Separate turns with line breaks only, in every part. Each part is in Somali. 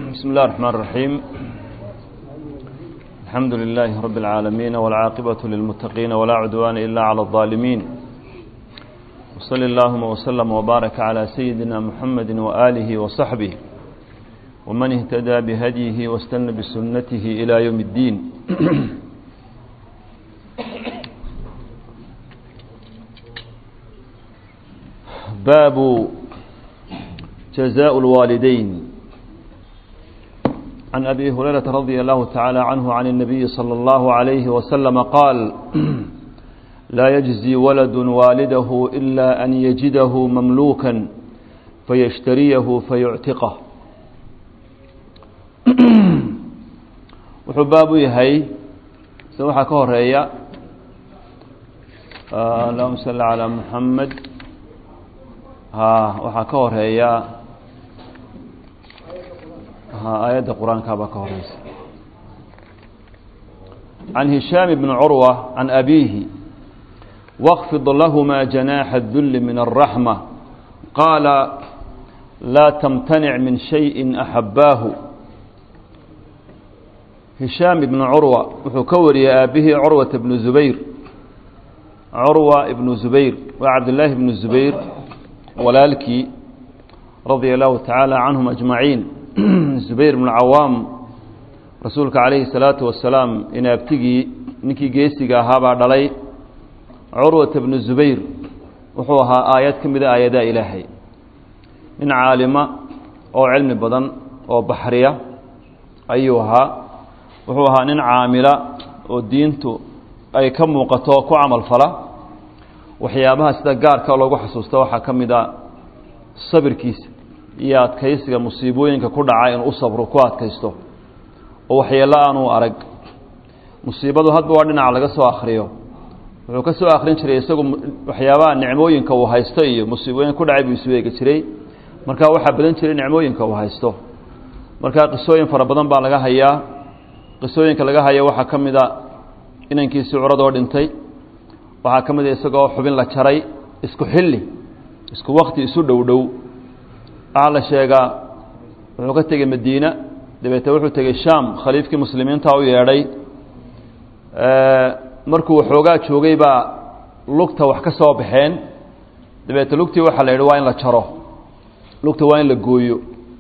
بسم الله الرحمن الرحيم الحمد لله رب العالمين والعاقبة للمتقين ولا عدوان إلا على الظالمين وصل اللهم وسلم وبارك على سيدنا محمد وآله وصحبه ومن اهتدى بهديه واستنى بسنته إلى يوم الدين باب جزاء الوالدين عن أبي هريرة رضي الله تعالى عنه عن النبي صلى الله عليه وسلم قال لا يجزي ولد والده إلا أن يجده مملوكا فيشتريه فيعتقه wuxuu baab u yahay se waxaa ka horeeya allahuma salli calaa muxamed waxaa ka horeeya aayadda qur-aanka baa ka horeysa can hishaam bni curwa can abiihi wاkfid lahma janaaxa الdul min الraxma qaala laa tamtanic min shayءi axabaahu hishaam ibnu curwa wuxuu ka wariyey aabihii curwata ibnu zubayr curwa ibnu zubayr waa cabdillaahi ibnu zubayr walaalkii radia allahu tacaala canhum ajmaciin zubayr ibnu cawaam rasuulka calayhi salaatu wasalaam inaabtigii ninkii geesiga ahaabaa dhalay curwata ibnu zubayr wuxuu ahaa aayad ka mida aayadaha ilaahay nin caalima oo cilmi badan oo baxriya ayuu ahaa wuxuu ahaa nin caamila oo diintu ay ka muuqato oo ku camal fala waxyaabaha sida gaarka loogu xasuusta waxaa ka mid a sabirkiisa iyo adkaysiga musiibooyinka ku dhaca inuu u sabro ku adkaysto oo waxyeello aanuu arag musiibadu hadba waa dhinaca laga soo akhriyo wuxuu ka soo akhrin jiray isagu waxyaabaha nicmooyinka uu haysto iyo musiibooyinka ku dhacay buu isu eegi jiray markaa waxaa badan jiray nicmooyinka uu haysto markaa qisooyin fara badan baa laga hayaa qisooyinka laga hayo waxaa ka mid a inankiisii curadoo dhintay waxaa ka mid a isagoo xubin la jaray isku xilli isku wakti isu dhow dhow waxaa la sheegaa wuxuu ka tegey madiina dabeete wuxuu tegey shaam khaliifkii muslimiinta u yeedhay markuu waxoogaa joogay baa lugta wax ka soo baxeen dabeete lugtii waxaa la yidhi waa in la jaro lugta waa in la gooyo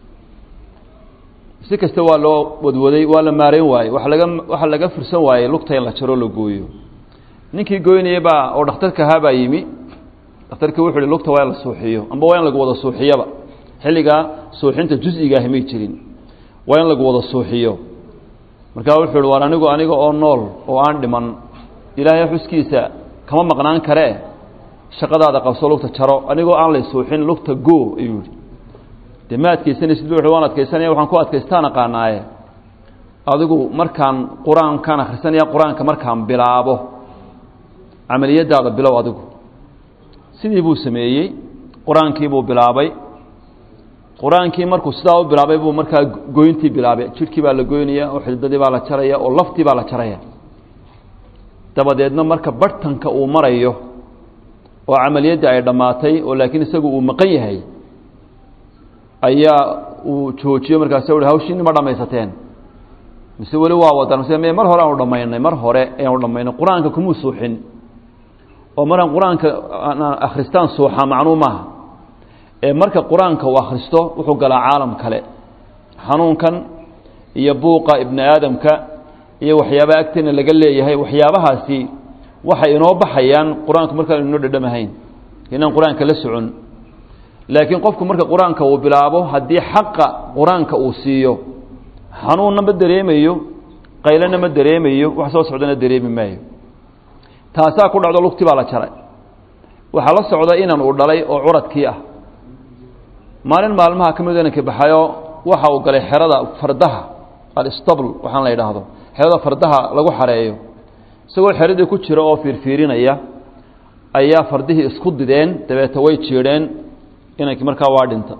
si kasta waa loo wadwaday waa la maarayn waayey waa laga waxaa laga fursan waayey lugta in la jaro la gooyo ninkii goynayey baa oo dhakhtarka ahaa baa yimi dhakhtarkii wuxu uhi lugta waa in la suuxiyo amba waa in lagu wada suuxiyaba xilligaa suuxinta jus-igaahi may jirin waa in lagu wada suuxiyo markaa wuxuu uhi waan anigu aniga oo nool oo aan dhiman ilaahay xuskiisa kama maqnaan karee shaqadaada qabso lugta jaro anigoo aan lay suuxin lugta goo ayuu yihi de ma adkaysanaysid bu waan adkaysanaya waxaan ku adkaystaan aqaanaaye adigu markaan qur-aankaan akhrisanaya qur-aanka markaan bilaabo camaliyadaada bilow adigu sidii buu sameeyey qur-aankii buu bilaabay qur-aankii markuu sidaa u bilaabay buu markaa goyntii bilaabay jidhkii baa la goynaya oo xididadii baa la jaraya oo laftii baa la jaraya dabadeedna marka barhtanka uu marayo oo camaliyaddii ay dhammaatay oo laakiin isagu uu maqan yahay ayaa uu joojiyo markaas u hawshiini ma dhamaysateen mise weli waa wadaan mise me mar hore aanu dhamaynay mar hore ayaanu dhamaynay qur-aanka kumuu suuxin oo markaan qur-aanka akhristaan suuxa macnuu maaha ee marka qur-aanka uu akhristo wuxuu galaa caalam kale xanuunkan iyo buuqa ibni aadamka iyo waxyaabaha agteena laga leeyahay waxyaabahaasi waxay inoo baxayaan qur-aanku markaan inoo dhadhamahayn inaan qur-aanka la socon laakiin qofku marka qur-aanka uu bilaabo haddii xaqa qur-aanka uu siiyo xanuunna ma dareemayo qaylana ma dareemayo wax soo socdana dareemi maayo taasaa ku dhacdo lugti baa la jaray waxaa la socda inan uu dhalay oo curadkii ah maalin maalmaha ka mid inanka baxayo waxa uu galay xerada fardaha alistabl waxaan la yidhaahdo xerada fardaha lagu xareeyo isagoo xeradii ku jira oo fiirfiirinaya ayaa fardihii isku dideen dabeete way jiidheen inankii markaa waa dhinta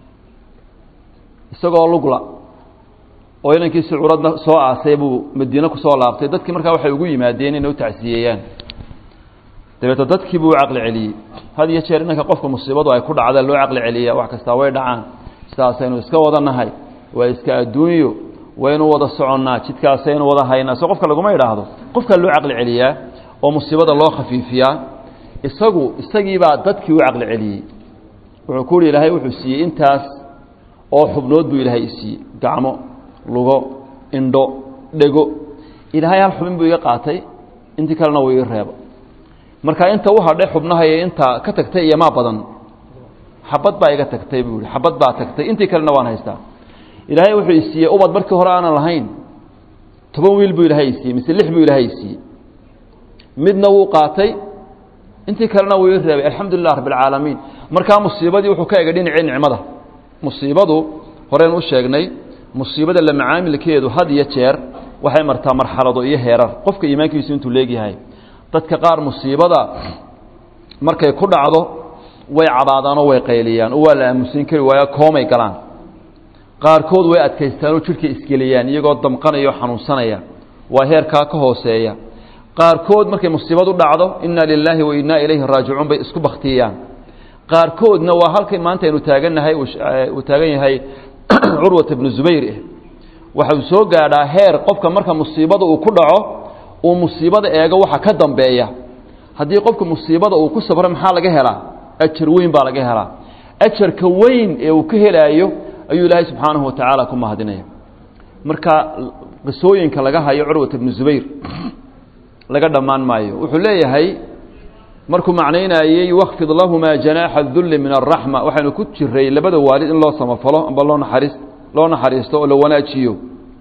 isagoo lugla oo inankiisi curadna soo aasay buu madiine kusoo laabtay dadkii markaa waxay ugu yimaadeen inay u tacsiyeeyaan dabeete dadkii buu u caqli celiyey had iyo jeer inanka qofka musiibadu ay ku dhacda loo caqli celiya wax kastaa way dhacaan sidaasaynu iska wadanahay waa iska adduunyo waynu wada soconnaa jidkaasaynu wada haynaa so qofka laguma idhaahdo qofkaa loo caqli celiyaa oo musiibada loo khafiifiyaa isagu isagiibaa dadkii u caqli celiyey wuxuu ku uhi ilaahay wuxuu siiyey intaas oo xubnood buu ilaahay isiiyey gacmo lugo indho dhego ilaahay hal xubin buu iga qaatay intii kalena wuu ii reeba marka inta u hadhay xubnaha iyo inta ka tagtay iyo maa badan xabad baa iga tagtay buu yihi xabad baa tagtay intii kalena waan haystaa ilaahay wuxuu isiiyey ubad markii hore aanan lahayn toban wiil buu ilaahay isiiyey mise lix buu ilaahay isiiyey midna wuu qaatay intii kalena wuu ii reebay alxamdu lilah rabbi alcaalamiin markaa musiibadii wuxuu ka egay dhinacii nicmada musiibadu horeen u sheegnay musiibada la macaamilkeedu had iyo jeer waxay martaa marxalado iyo heerar qofka iimaankiisu intuu leegyahay dadka qaar musiibada markay ku dhacdo way cabaadaanoo way qayliyaan oo waa la aamusin kari waayo koomay galaan qaarkood way adkaystaanoo jidhka isgeliyaan iyagoo damqanaya oo xanuunsanaya waa heerkaa ka hooseeya qaarkood markay musiibadu dhacdo inna lilaahi wa innaa ilayhi raajicuun bay isku baktiyaan qaarkoodna waa halkay maanta aynu taagannahay uu taagan yahay curwata bnu zubayr eh waxau soo gaadhaa heer qofka marka musiibada uu ku dhaco uu musiibada eego waxa ka dambeeya haddii qofka musiibada uu ku sabro maxaa laga helaa ajar weyn baa laga helaa ajarka weyn ee uu ka helaayo ayuu ilaahay subxaanahu wa tacaala ku mahadinaya marka qisooyinka laga hayo curwata bnu zubayr laga dhammaan maayo wuxuu leeyahay markuu macnaynayey wakfid lahumaa janaaxa dulli min araxma waxaynu ku jiray labada waalid in loo samafalo amba loo naxariis loo naxariisto oo la wanaajiyo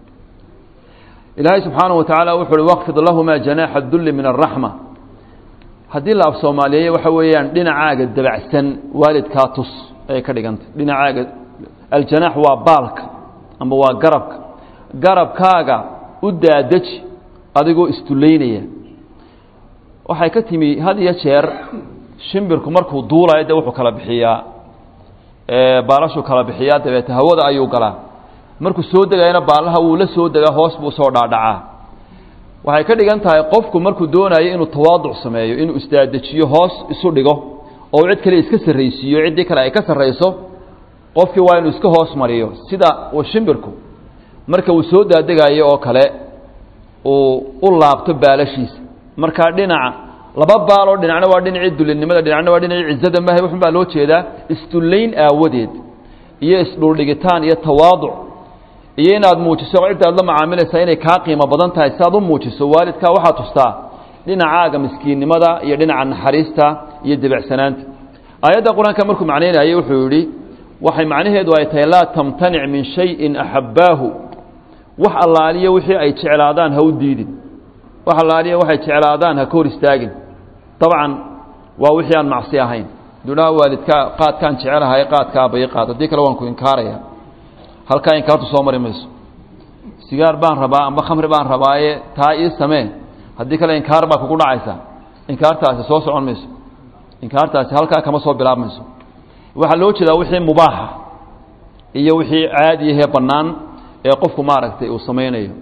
ilaahay subxaanahu wa tacaala wuxu uhi wakfid lahumaa janaaxa dulli min araxma haddii la af soomaaliyeeye waxa weeyaan dhinacaaga dabacsan waalidkaa tus ayay ka dhigantay dhinacaaga aljanaax waa baalka amba waa garabka garabkaaga u daadaji adigoo istullaynaya waxay ka timi had iyo jeer shimbirku markuu duulayo dee wuxuu kala bixiyaa baalashuu kala bixiyaa dabeete hawada ayuu galaa markuu soo degayana baalaha wuu la soo degaa hoos buu soo dhaadhacaa waxay ka dhigan tahay qofku markuu doonayo inuu tawaaduc sameeyo inuu isdaadejiyo hoos isu dhigo oo cid kale iska sarraysiiyo ciddii kale ay ka sarrayso qofkii waa inuu iska hoos mariyo sida uu shimbirku marka uu soo daadegayo oo kale uu u laabto baalashiisa markaa dhinaca laba baaloo dhinacna waa dhinacii dulinimada dhinacna waa dhinacii cizada mahay wuxun baa loo jeedaa isdullayn aawadeed iyo isdhuldhigitaan iyo tawaaduc iyo inaad muujiso cidda aad la macaamilaysaa inay kaa qiimo badan tahay si aad u muujiso waalidkaa waxaa tustaa dhinacaaga miskiinnimada iyo dhinaca naxariista iyo debecsanaanta aayadda qur-aanka markuu macnaynayay wuxuu yidhi waxay macnaheedu ay tahay laa tamtanic min shayin axabbaahu wax allaaliya wixii ay jeclaadaan ha u diidin wax allaaliya waxay jeclaadaan ha ka hor istaagin dabcan waa wixii aan macsi ahayn dunaha waalidkaa qaadkaan jecelahay qaadkaa bay qaad haddii kale waan ku inkaaraya halkaa inkaartu soo mari mayso sigaar baan rabaa amba khamri baan rabaaye taa ii samee haddii kale inkaar baa kugu dhacaysa inkaartaasi soo socon mayso inkaartaasi halkaa kama soo bilaabmayso waxaa loo jeedaa wixii mubaaxa iyo wixii caadiyahee bannaan ee qofku maaragtay uu samaynayo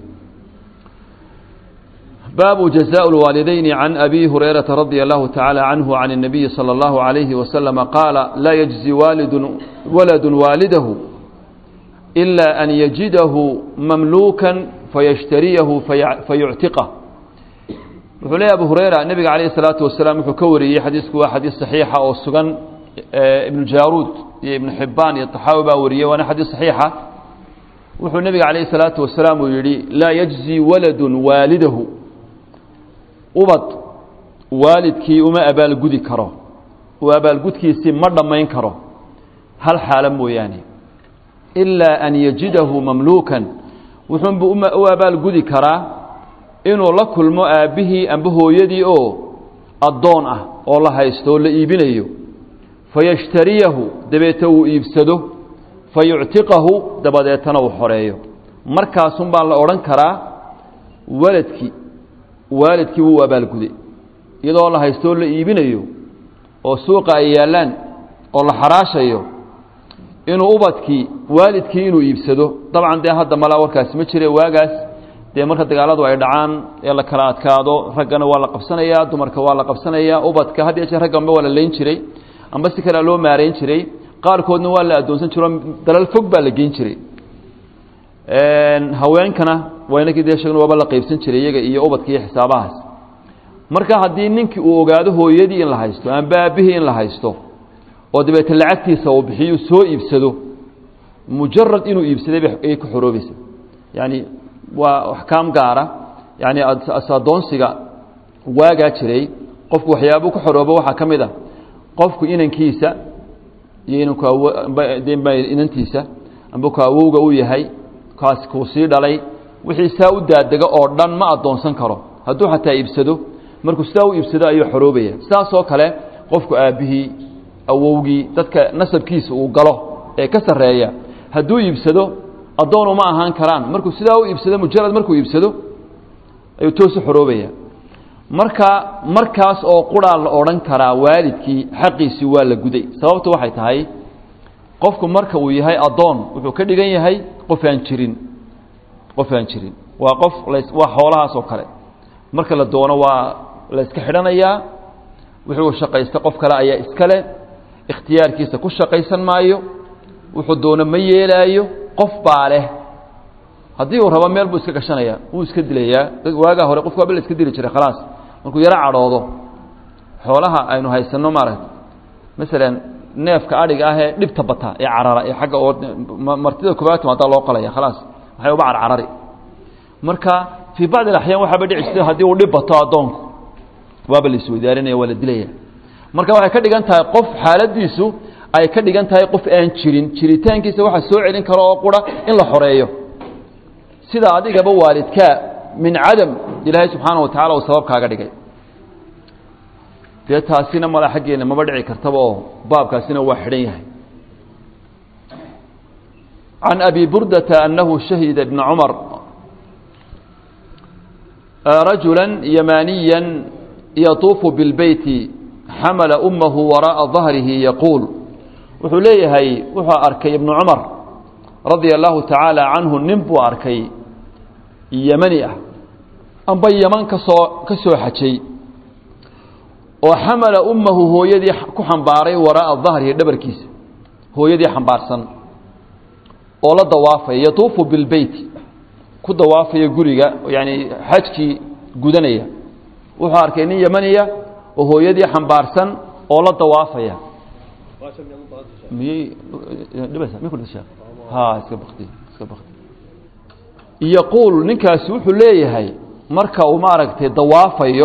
baabu jaزاء الwaalidayni can abi hurayraةa radي الlahu taعaalى canhu can الnabiyi salى اllahu عalayhi waslama qaala laa yجزi waalid waladu waalidahu إila an yajidahu mamluuka fayashtariyahu fayuctiqah wuxuu leeya abu hurayra nebiga calayh الsalaatu wasalaam wuxuu ka wariyey xadiisku waa xadiis صaxiixa oo sugan ibnu jaaruud iyo ibnu xibaan iyo طaxaawi baa wariyey waana xadiis صaxiixa wuxuu nebiga calayh الsalaatu wasalaam uu yihi laa yجزi waladu waalidahu ubad waalidkii uma abaalgudi karo oo abaalgudkiisii ma dhammayn karo hal xaalo mooyaane ilaa an yajidahu mamluukan wuxuunbu u abaalgudi karaa inuu la kulmo aabbihii amba hooyadii oo addoon ah oo la haysto oo la iibinayo fayashtariyahu dabeete uu iibsado fayuctiqahu dabadeetana uu xoreeyo markaasun baa la odhan karaa waladkii waalidkii wuu abaalguday iyadoo la haystoo la iibinayo oo suuqa ay yaallaan oo la xaraashayo inuu ubadkii waalidkii inuu iibsado dabcan dee hadda malaa warkaasi ma jire waagaas dee marka dagaaladu ay dhacaan ee la kala adkaado raggana waa la qabsanayaa dumarka waa la qabsanayaa ubadka had iyo jeer ragga amba waa la layn jiray amba si kalea loo maarayn jiray qaarkoodna waa la addoonsan jiro dalal fog baa la geyn jiray haweenkana waa inakii dee sheegn waaba la qaybsan jiray iyaga iyo ubadka iyo xisaabahaas marka haddii ninkii uu ogaado hooyadii in la haysto amba aabihii in la haysto oo dabeete lacagtiisa uu bixiyu soo iibsado mujarad inuu iibsaday ayay ku xoroobaysa yani waa axkaam gaara yani asadoonsiga waagaa jiray qofku waxyaabuu ku xoroobo waxaa ka mid a qofku inankiisa iyo inanku inantiisa amba ku awowga u yahay kaas kuu sii dhalay wixii saa u daadega oo dhan ma addoonsan karo hadduu xataa iibsado markuu sidaa u iibsado ayuu xoroobaya sidaasoo kale qofku aabbihii awowgii dadka nasabkiisa uu galo ee ka sarreeya hadduu iibsado addoon uma ahaan karaan markuu sidaa u iibsado mujarad markuu iibsado ayuu toosu xoroobaya marka markaas oo quraa la odhan karaa waalidkii xaqiisii waa la guday sababtu waxay tahay qofku marka uu yahay addoon wuxuu ka dhigan yahay qof aan jirin qof aan jirin waa qof waa xoolahaas oo kale marka la doono waa la iska xidhanayaa wuxuu shaqaysta qof kale ayaa iskale ikhtiyaarkiisa ku shaqaysan maayo wuxuu doono ma yeelaayo qof baa leh haddii uu rabo meel buu iska gashanaya wuu iska dilayaa waagaa hore qofku waaba la iska dili jiray khalaas markuu yaro cadhoodo xoolaha aynu haysanno maaragta masalan neefka adhiga ah ee dhibta bata ee carara ee agga oo martida koobaad timaadaa loo qalaya khalaas waxay uba carcarari marka fii bacdi alaxyaan waxaaba dhici jirta haddii uu dhib bato addoonku waaba la isweydaarinaya waa la dilaya marka waxay ka dhigan tahay qof xaaladiisu ay ka dhigan tahay qof aan jirin jiritaankiisa waxaa soo celin karo oo qura in la xoreeyo sida adigaba waalidkaa min cadam ilaahay subxaana wa tacala uu sabab kaaga dhigay dee taasina mala xaggeena maba dhici kartaba oo baabkaasina waa xidhan yahay can abi burdata annahu shahida ibna cumar rajula yamaniya yatuufu bilbeyti xamala umahu waraaءa dahrihi yaquul wuxuu leeyahay wuxuu arkay ibnu cumar radia allahu tacaala canhu nin buu arkay yemani ah amba yeman kasoo ka soo xajay oo xamala ummahu hooyadii ku xambaaray waraa'a dahrihi dhabarkiisa hooyadii xambaarsan oo la dawaafaya yatuufu bilbeyti ku dawaafaya guriga yani xajkii gudanaya wuxuu arkay nin yemaniya oo hooyadii xambaarsan oo la dawaafaya miyey ha iska bakti iska bakti yaquul ninkaasi wuxuu leeyahay marka uu maaragtay dawaafayo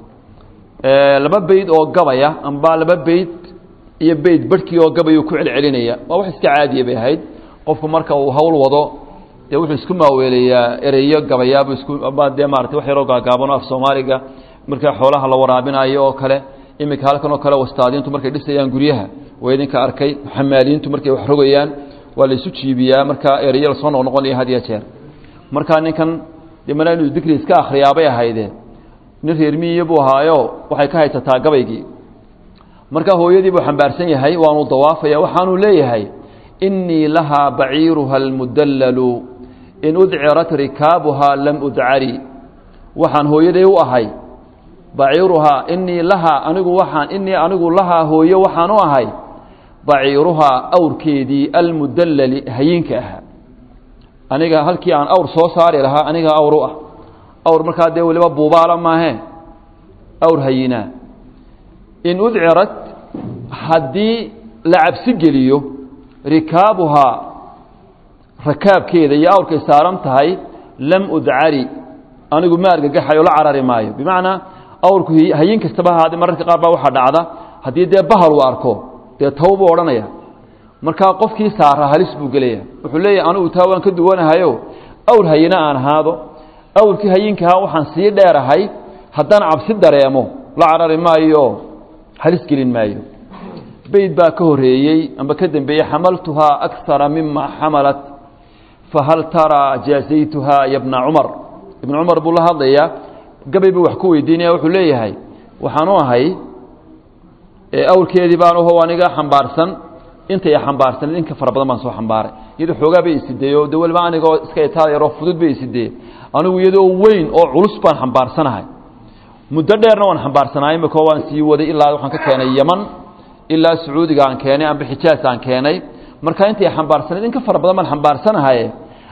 laba beyd oo gabaya amba laba beyd iyo beyd barhkii oo gabayuu ku celcelinaya waa wax iska caadiya bay ahayd qofku marka uu hawl wado dee wuxuu isku maaweelayaa ereyo gabayaabu isku aba dee maratay wax yaroo gaagaabano af soomaaliga markaa xoolaha la waraabinayo oo kale iminka halkan oo kale wastaadiintu markay dhisayaan guryaha waa idinka arkay xamaaliyiintu markay wax rogayaan waa la isu jiibiyaa markaa ereyo lasoo noqnoqonaya had iyo jeer markaa ninkan dimana inuu dikri iska akhriyaabay ahaydeen nin reermiiyo buu ahaayo waxay ka haysataa gabaygii markaa hooyadii buu xambaarsan yahay waanuu dawaafaya waxaanuu leeyahay innii lahaa baciiruha almudallalu in udcirat rikaabuhaa lam udcari waxaan hooyaday u ahay baciiruhaa inii lahaa anigu waxaan inii anigu lahaa hooyo waxaan u ahay baciiruhaa awrkeedii almudallali hayinka ahaa aniga halkii aan awr soo saari lahaa aniga awr u ah awr markaa dee weliba buubaala maahee awr hayinaa in udcirat haddii la cabsi geliyo rikaabuhaa rakaabkeeda iyo awrkay saaran tahay lam udcari anigu ma argagaxayo la carari maayo bimacnaa awrku hayin kastaba ahaade mararka qaar baa waxaa dhacda haddii dee bahal uu arko dee taw buu odhanaya markaa qofkii saara halis buu gelaya wuxuu leeyahy anigu taa waan ka duwanahayo awr hayina aan ahaado awrkii hayinkaha waxaan sii dheerahay haddaan cabsi dareemo la carari maayo halis gelin maayo beyd baa ka horeeyey amba ka dembeeyey xamaltuhaa akara mima xamalat fahal taraa jaazaytuhaa ya bna cumar ibna cumar buu la hadlayaa gabay buu wax ku weydiinaya wuxuu leeyahay waxaanu ahay awrkeedii baan uho aniga xambaarsan intay xambaarsan inka fara badan baan soo xambaaray iyadoo xoogaa bay isideeyo de weliba anigoo iska itaal yaroo fudud bay isideeye anigu iyadoo weyn oo culus baan xambaarsanahay muddo dheerna waan xambaarsanahay imika waan sii waday ilaa waxaan ka keenay yeman ilaa sacuudiga aan keenay amba xijaas aan keenay marka intay xambaarsanayd in ka fara badan baan xambaarsanahay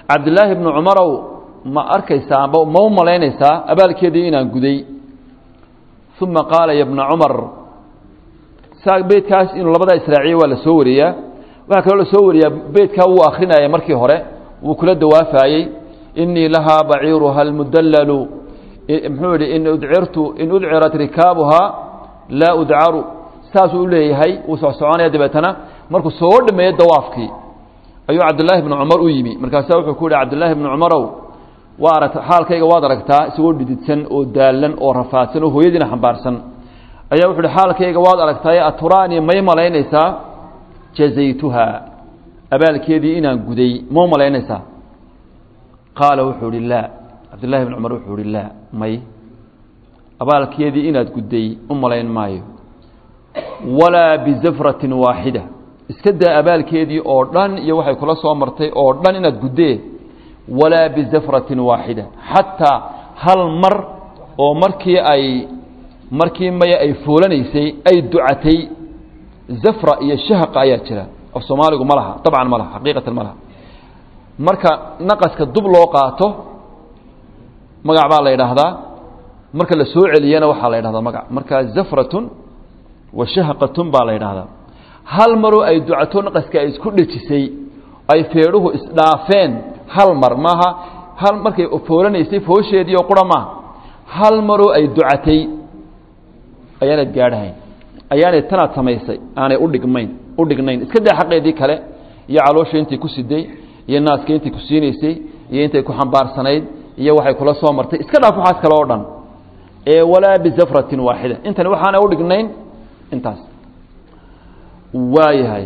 cabdillaahi bnu cumarow ma arkaysaa amba ma u malaynaysaa abaalkeedii inaan guday uma qaala ya bna cumar saa beydkaas inuu labadaa israaciye waa la soo wariyaa waxaa kaloo la soo wariyaa beydkaa wuu akrinaya markii hore wuu kula dawaafaayey inii lahaa baciiruha almudallalu muxuu yihi in udcirtu in udcirat rikaabuhaa laa udcaru saasuu u leeyahay wuu socsoconaya dabeetana markuu soo dhameeyo dawaafkii ayuu cabdillaahi bnu cumar u yimi markaasaa wuxuu ku yihi cabdillaahi bnu cumarow waa aragta xaalkayga waad aragtaa isagoo dhididsan oo daalan oo rafaadsan oo hooyadiina xambaarsan ayaa wuxu uhi xaalkayga waad aragtaaye aturaanii may malaynaysaa jazaytuha abaalkeedii inaan guday ma u malaynaysaa qaala wuxuu ihi laa cabdillahi bn cumar wuxuu ihi laa may abaalkeedii inaad gudday u malayn maayo walaa bizafratin waaxida iska daa abaalkeedii oo dhan iyo waxay kula soo martay oo dhan inaad guddee walaa bizafratin waaxida xataa hal mar oo markii ay markii maya ay foolanaysay ay ducatay zafra iyo shahqa ayaa jira af soomaaligu ma laha dabcan ma laha xaqiiqatan ma laha marka naqaska dub loo qaato magac baa la yidhaahdaa marka la soo celiyana waxaa la yidhahdaa magac marka zafratun wa shahqatun baa la yidhaahdaa hal maroo ay ducato naqaska ay isku dhejisay ay feedhuhu isdhaafeen hal mar maaha hal markay foolanaysay foosheedii oo qura maaha hal maroo ay ducatay ayaanad gaadhahayn ayaanay tanaad samaysay aanay udhigmayn u dhignayn iska daa xaqeedii kale iyo caloosha intay ku siday iyo naaska intay ku siinaysay iyo intay ku xambaarsanayd iyo waxay kula soo martay iska dhaaf waxaas kale oo dhan ee walaa bizafratin waaxida intani waxaana udhignayn intaas waayahay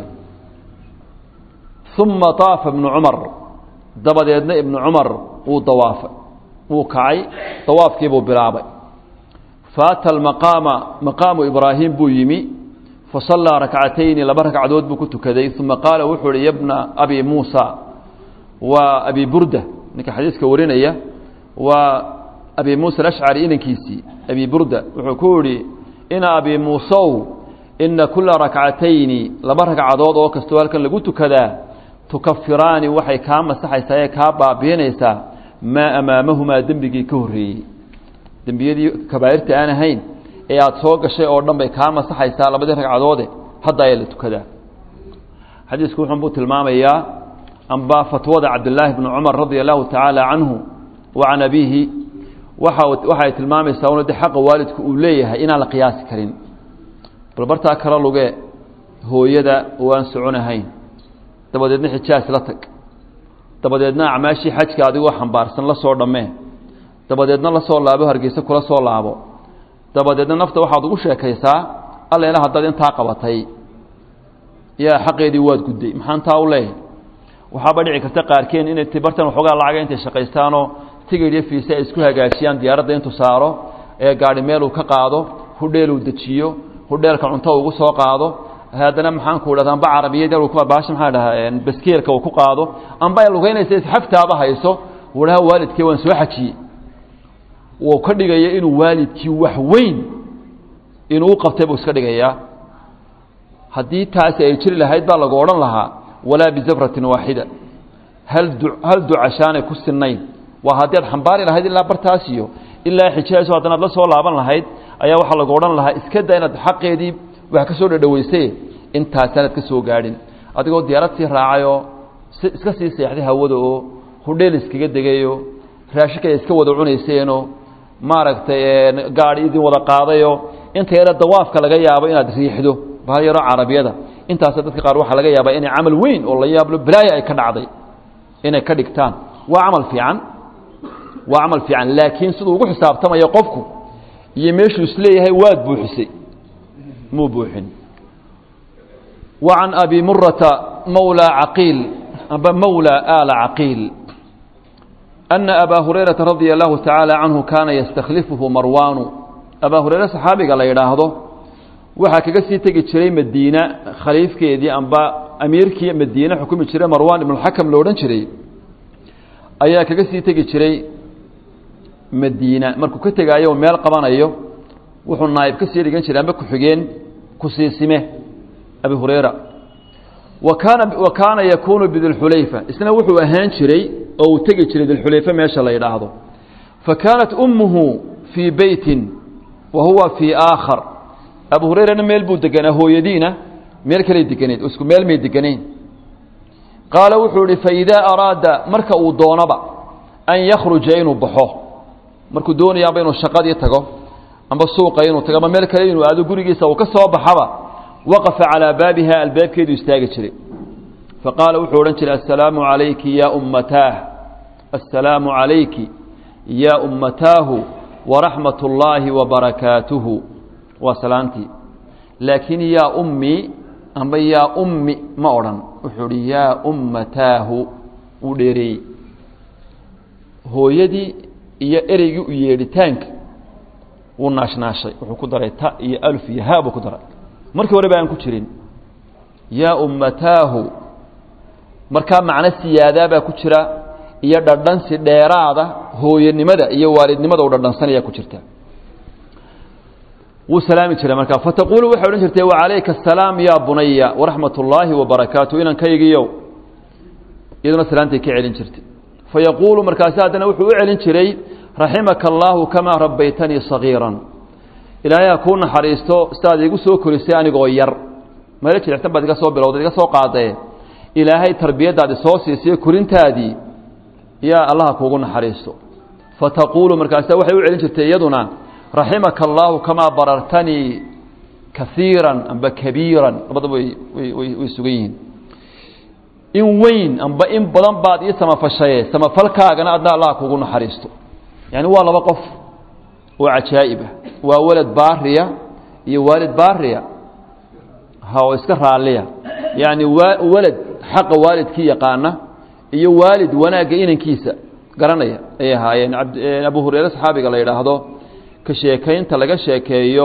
uma طaafa ibnu cumar dabadeedna ibnu cumar wuu dawaafay wuu kacay dawaafkiibuu bilaabay faata almaqaama maqaamu ibraahim buu yimi fasallaa rakcatayni laba ragcadood buu ku tukaday uma qaala wuxuu uhi yabna abi muusa waa abi burda ninka xadiiska warinaya waa abi muusa alashcari inankiisii abi burda wuxuu ku yihi ina abi muusow ina kula rakcatayni laba ragcadood oo kastoo halkan lagu tukadaa tukafiraani waxay kaa masaxaysaa ee kaa baabiinaysaa maa amaamahumaa dembigii ka horreeyey dembiyadii kabaa'irta aan ahayn ee aada soo gashay oo dhan bay kaa masaxaysaa labadii ragcadoode hadda ayaa la tukadaa xadiisku wuxun buu tilmaamayaa amba fatwada cabdillaahi bni cumar radia allahu tacaala canhu wa can abiihi waxa waxay tilmaamaysaa una de xaqa waalidku uu leeyahay inaan la qiyaasi karin bal bartaa kala luge hooyada oo aan soconahayn dabadeedna xijaas la tag dabadeedna acmaashii xajka adigoo xambaarsan la soo dhammee dabadeedna la soo laabo hargeysa kula soo laabo dabadeedna nafta waxaad ugu sheekaysaa alleena haddaad intaa qabatay yaa xaqeedii waad gudday maxaan taa u leeyahay waxaaba dhici karta qaarkeen inay tibartan waxoogaa lacaga intay shaqaystaanoo tigidh iyo fiise ay isku hagaajiyaan diyaaradda intuu saaro ee gaadhi meeluu ka qaado hudheeluu dejiyo hudheelka cunto ugu soo qaado haddana maxaan ku dhahda amba carabiyad baasha maxaa dhahaa baskeelka uu ku qaado amba ay lugeynaysa isxaftaaba hayso wadaha waalidkii waan soo xajiyey wuu ka dhigaya inuu waalidkii wax weyn inuu u qabtay buu iska dhigayaa haddii taasi ay jiri lahayd baa lagu odhan lahaa walaa bizafratin waaxida hal du hal ducashaanay ku sinayn waa haddii aad xambaari lahayd ilaa bartaasiyo ilaa xijaaso haddana ad la soo laaban lahayd ayaa waxaa lagu odhan lahaa iska da inaad xaqeedii wax ka soo dhadhaweysay intaasaanad ka soo gaadhin adigoo diyaarad sii raacayoo si iska sii seexday hawada oo hudheel iskaga degayo raashinka ay iska wada cunayseenoo maaragtay gaadhi idin wada qaadayo inta yare dawaafka laga yaabo inaad riixdo bahal yaroo carabiyada intaasa dadka qaar waxaa laga yaabaa inay camal weyn oo la yaablo balaaya ay ka dhacday inay ka dhigtaan waa camal fiican waa camal fiican laakiin siduu ugu xisaabtamayo qofku iyo meeshuu isleeyahay waad buuxisay muu buuxin wa can abi murata mawlى caqiil amba mawlى aala caqiil أna abaa hurayraةa radia الlahu taعaalى canhu kaana yastakhlifuhu marwaanu abaa hurayre saxaabiga la yidhaahdo waxaa kaga sii tegi jiray madiina khaliifkeedii amba amiirkii madiine xukumi jiray marwan ibn اxakam lo odhan jiray ayaa kaga sii tegi jiray madiina markuu ka tegaayo meel qabanayo wuxuu naayib ka sii dhigan jiray amba ku-xigeen kusiisime abi hurayra wa kaana wa kaana yakuunu bidilxulayfa isna wuxuu ahaan jiray oo uu tegi jiray dilxulayfa meesha la yidhaahdo fa kaanat ummuhu fii beytin wa huwa fii aakhar abu hurayrana meel buu deganaa hooyadiina meel kaley deganeed isku meel may deganayn qaala wuxuu ihi faidaa araada marka uu doonaba an yakhruja inuu baxo markuu doonayaaba inuu shaqadii tago amba suuqa inuu tago ama meel kale inuu aado gurigiisa uu ka soo baxaba waqafa calaa baabiha albaabkeedu istaagi jiray faqaala wuxuu odhan jiray assalaamu calayki yaa ummataah assalaamu calayki yaa ummataahu waraxmat ullaahi wabarakaatuhu waa salaantii laakiin yaa ummii amba yaa ummi ma odhan wuxuu hi yaa ummataahu wuu dheereeyey hooyadii iyo ereygii u yeedhitaanka wuu naashnaashay wuxuu ku daray ta iyo alf iyo ha buu ku daray markii hore ba aan ku jirin yaa ummataahu markaa macno siyaadaa baa ku jira iyo dhadhansi dheeraada hooyanimada iyo waalidnimada u dhadhansanaya ku jirta wuu salaami jiray markaa fataquulu waxay odhan jirtay wacalayka asalaam yaa bunaya waraxmat ullaahi wabarakaatu inankaygiiyow iyaduna salaantay ka celin jirtay fayaquulu markaasi haddana wuxuu u celin jiray raximaka allaahu kamaa rabbaytanii sagiiran ilaahay ha kuu naxariisto sidaad iigu soo korisay anigoo yar meelo jilicsan baad iga soo bilowday iga soo qaadee ilaahay tarbiyaddaadi soo siisay korintaadii yaa allaha kuugu naxariisto fataquulu markaasa waxay u celin jirtay iyaduna raximaka allaahu kamaa barartanii kaiiran amba kabiiran labadaba way way sugan yihiin in weyn amba in badan baad ii samafashaye samafalkaagana adna allah kuugu naxariisto yani waa laba qof oo cajaa'ibah waa walad baariya iyo waalid baariya ha oo iska raalliya yacni waa walad xaqa waalidkii yaqaana iyo waalid wanaagga inankiisa garanaya ayay ahaayeen abu hureyre saxaabiga la yidhaahdo ka sheekaynta laga sheekeeyo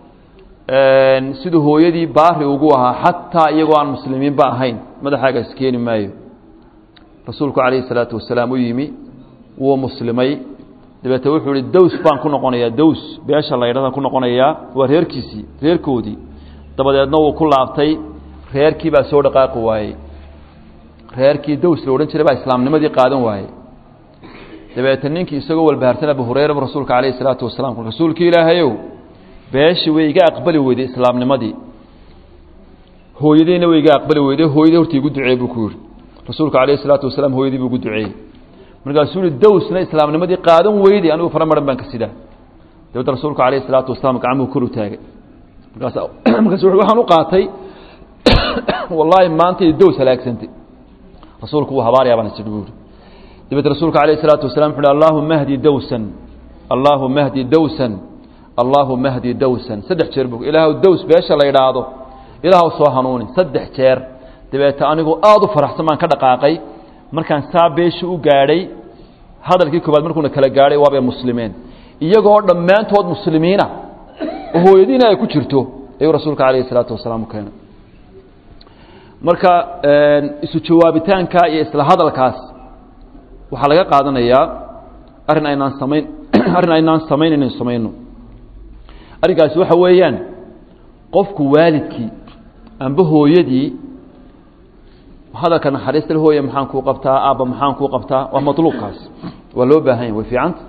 siduu hooyadii baari ugu ahaa xataa iyagoo aan muslimiinba ahayn madaxaaga iskeeni maayo rasuulku calayhi salaatu wasalaam u yimi wuu muslimay dabeete wuxuu ihi dows baan ku noqonayaa dows beesha la ydhadaan ku noqonayaa waa reerkiisii reerkoodii dabadeedna wuu ku laabtay reerkii baa soo dhaqaaqi waayey reerkii dows la odhan jiray baa islaamnimadii qaadan waayey dabeete ninkii isagoo walbaharsan abu hureyra rasuulka calayhi salaatu wasalaam rasuulkii ilaahayow beeshii way iga aqbali weyday islaamnimadii hooyadiina way iga aqbali weyday hooyadii horta igu duceey buu ku yihi rasuulka calayhi salaatu wasalaam hooyadii buu igu duceeyey markaasuu yihi dowsna islaamnimadii qaadan weyday anigu fara maran baan ka sidaa dabeedna rasuulku calayhi salaatu wasalaam gacmuhu kor u taagay markaas markaas waxaan u qaatay wallaahi maanta iyo dows halaagsantay rasuulku wuu habaarayaa baan isidhi buu yihi dabeed rasuulka calayhi salaatu wasalam wuxu uhi allaahuma hdi dowsan allaahuma hdi dowsan allaahuma hdi dowsan saddex jeer buu ilaahw dows beesha la yidhaahdo ilaahw soo hanuuni saddex jeer dabeete anigu aada u faraxsan baan ka dhaqaaqay markaan saa beeshii u gaadhay hadalkii koobaad markuuna kala gaadhay waabay muslimeen iyagoo dhammaantood muslimiina oo hooyadiina ay ku jirto ayuu rasuulka calayhi salaatu wasalaam u keenay marka isu jawaabitaanka iyo isla hadalkaas waxaa laga qaadanayaa arrin aynaan samayn arrin aynaan samayn inaynu samayno arrinkaasi waxa weeyaan qofku waalidkii amba hooyadii hadalka naxariista hooye maxaan kuu qabtaa aabba maxaan kuu qabtaa waa matluubkaas waa loo baahan yahy way fiicanta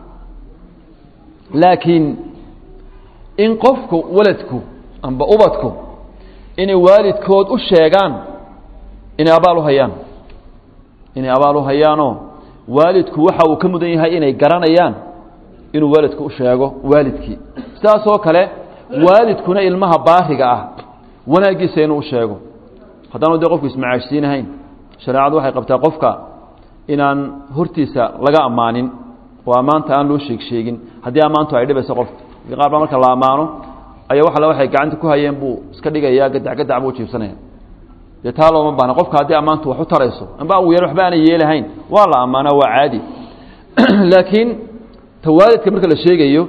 laakiin in qofku waladku amba ubadku inay waalidkood u sheegaan inay abaal u hayaan inay abaal u hayaanoo waalidku waxa uu ka mudan yahay inay garanayaan inuu waalidku u sheego waalidkii sidaasoo kale waalidkuna ilmaha baariga ah wanaaggiisa inuu u sheego haddaanu dee qofku ismacaashsiinahayn shareecadu waxay qabtaa qofka inaan hortiisa laga ammaanin oo ammaanta aan loo sheeg sheegin haddii ammaantu ay dhibayso qofka qaar baa marka la ammaano ayaa wax alle waxay gacanta ku hayeen buu iska dhigayaa gadac gadac buu jiibsanaya dee taa looma baahna qofka haddii ammaantu wax u tarayso amba uu yar waxba aanay yeelahayn waa la ammaanaa waa caadi laakiin ta waalidka marka la sheegayo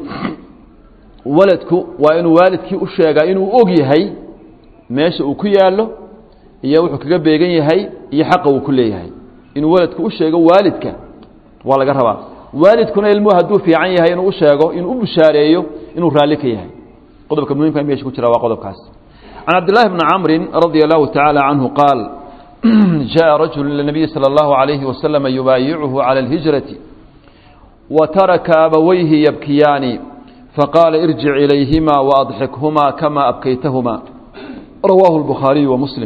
waladku waa inuu waalidkii u sheegaa inuu og yahay meesha uu ku yaallo iyo wuxuu kaga beegan yahay iyo xaqa uu ku leeyahay inuu waladku u sheego waalidka waa laga rabaa waalidkuna ilmuhu hadduu fiican yahay inuu u sheego inuu u bushaareeyo inuu raalli ka yahay qodobka muhimka meesha ku jira waa qodobkaas can cabdillaahi bni camrin radia allahu tacaala canhu qaal jaءa rajul ilى الnabiyi salى اllahu عalayhi waslama yubaayicuhu calى اlhijrati wataraka abawayhi yabkiyaani faqaala irjic ilayhima waadxikhuma kama abkaytahuma rawaahu اlbukhaariyu wa muslim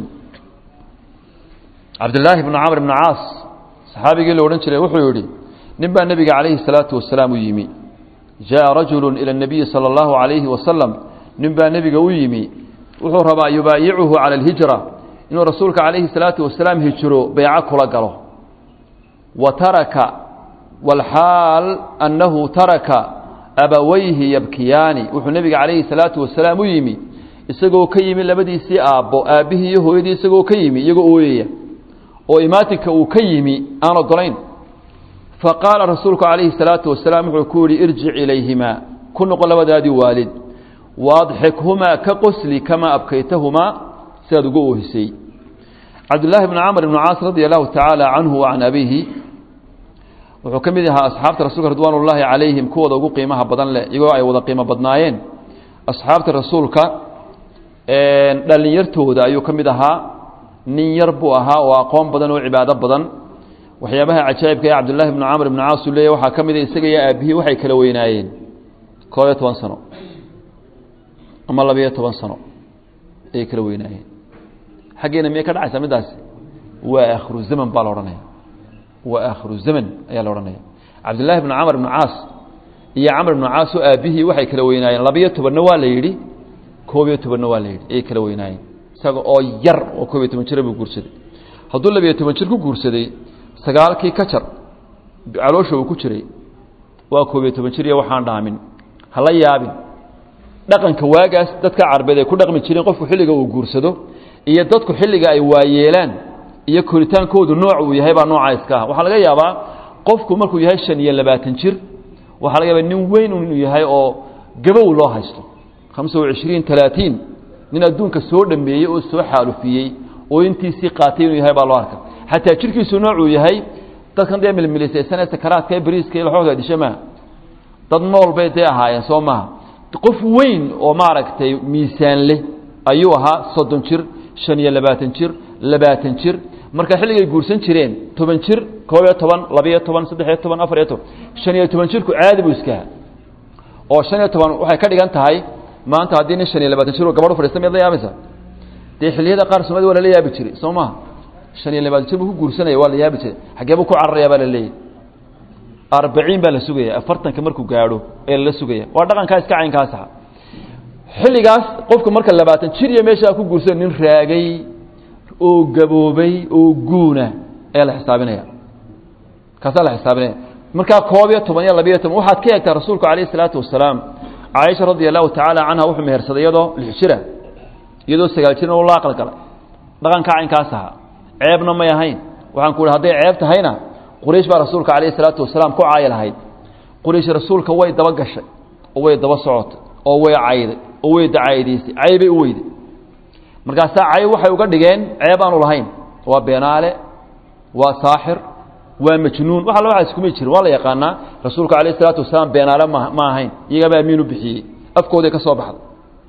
cabdillaahi bnu camr bni caas saxaabigii la odhan jiray wuxuu yidhi nin baa nebiga calayhi الsalaatu wasalaam u yimi jaءa rajulu ilى الnabiyi salى اllahu عalayhi wasalam nin baa nebiga u yimi wuxuu rabaa yubaayicuhu calى اlhijra inuu rasuulka calayhi الsalaatu wasalaam hijro beyco kula galo wa taraka walxaal annahu taraka abawayhi yabkiyaani wuxuu nebiga calayhi الsalaatu wasalaam u yimi isagoo ka yimi labadiisii aabbo aabbihii iyo hooyadii isagoo ka yimi iyagoo ooyaya oo imaatinka uu ka yimi aan ogolayn faqaala rasuulku calayhi الsalaatu wasalaam wuxuu ku yihi irjic ilayhimaa ku noqo labadaadii waalid waadxikhumaa ka qosli kamaa abkaytahumaa sidaad uga oohisay cabdillaahi bni camr ibni caas radia allahu tacaala canhu wa can abiihi wuxuu ka mid ahaa asxaabta rasuulka ridwaan ullaahi calayhim kuwooda ugu qiimaha badan leh iyagoo ay wada qiimo badnaayeen asxaabta rasuulka dhallinyartooda ayuu ka mid ahaa nin yar buu ahaa oo aqoon badan oo cibaado badan waxyaabaha cajaa'ibka ee cabdullaahi bni camr ibni caas uu leeyahy waxaa ka mid a isaga iyo aabihii waxay kala weynaayeen koob iyo toban sano ama labiyo toban sano ayay kala weynaayeen xaggeena miyay ka dhacaysaa middaasi waa aakhiru zaman baa la odhanaya waa aakhiru zaman ayaa la odhanaya cabdullaahi bni camr ibni caas iyo camr ibni caas oo aabihii waxay kala weynaayeen labiyo tobanna waa la yidhi koob iyo tobanna waa la yidhi ayay kala weynaayeen isaga oo yar oo koob iyo toban jira buu guursaday hadduu labiyo toban jir ku guursaday sagaalkii ka jar caloosha uu ku jiray waa koob iyo toban jir iyo waxaan dhaamin hala yaabin dhaqanka waagaas dadka carbeed ay ku dhaqmi jireen qofku xilliga uu guursado iyo dadku xilliga ay waayeelaan iyo koritaankoodu nooc uu yahay baa noocaa iska ah waxaa laga yaabaa qofku markuu yahay shan iyo labaatan jir waxaa laga yaabaa nin weyn inuu yahay oo gabow loo haysto hamsa wa cishriin talaatiin nin adduunka soo dhameeyey oo soo xaalufiyey oo intiisii qaatay inuu yahay baa loo arka xataa jirkiisu noocuu yahay dadkan dee milmilisaysanee sakaraadka ee bariiska iyo laxooga disha maaha dad nool bay dee ahaayeen soo maaha qof weyn oo maaragtay miisaan leh ayuu ahaa soddon jir shan iyo labaatan jir labaatan jir marka xilligay guursan jireen toban jir koob iyo toban labiyo toban saddexiyo toban afar iyo toban shan iyo toban jirku caadi buu iskaha oo shan iyo toban waxay ka dhigan tahay maanta haddii nin shan iyo labaatan jir oo gabadh u fadhiista miyaad la yaabaysa dee xilliyada qaar soomaalida waa lala yaabi jiray soo maha shan iyo labaatan jir buu ku guursanaya waa la yaabi jiray xaggee buu ku cararaya baa la leeyahy arbaciin baa la sugaya afartanka markuu gaadho ee lala sugaya waa dhaqankaa iska caynkaasa xilligaas qofku marka labaatan jir iyo meeshaa ku guursada nin raagay oo gaboobay oo guuna ayaa la xisaabinaya kaasaa la xisaabinaya markaa koob iyo toban iyo labiyo toban waxaad ka eegtaa rasuulku calayh isalaatu wasalaam caaisha radia allahu tacaala canha wuxuu mehersaday iyadoo lix jira iyadoo sagaal jirna u la aqal galay dhaqankaa caynkaas ahaa ceebna may ahayn waxaan ku ihi hadday ceeb tahayna quraysh baa rasuulka calayh isalaatu wasalaam ku caayi lahayd quraysh rasuulka way daba gashay oo way daba socotay oo way cayday oo way dacaydaysay caybay u weyday markaasaa cayb waxay uga dhigeen ceeb aanu lahayn waa beenaale waa saaxir waa majnuun wax alla waxaas kumay jirin waa la yaqaanaa rasuulka calayh isalaatu wasalaam beenaale ma ma ahayn iyagabaa amiin u bixiyey afkooday ka soo baxday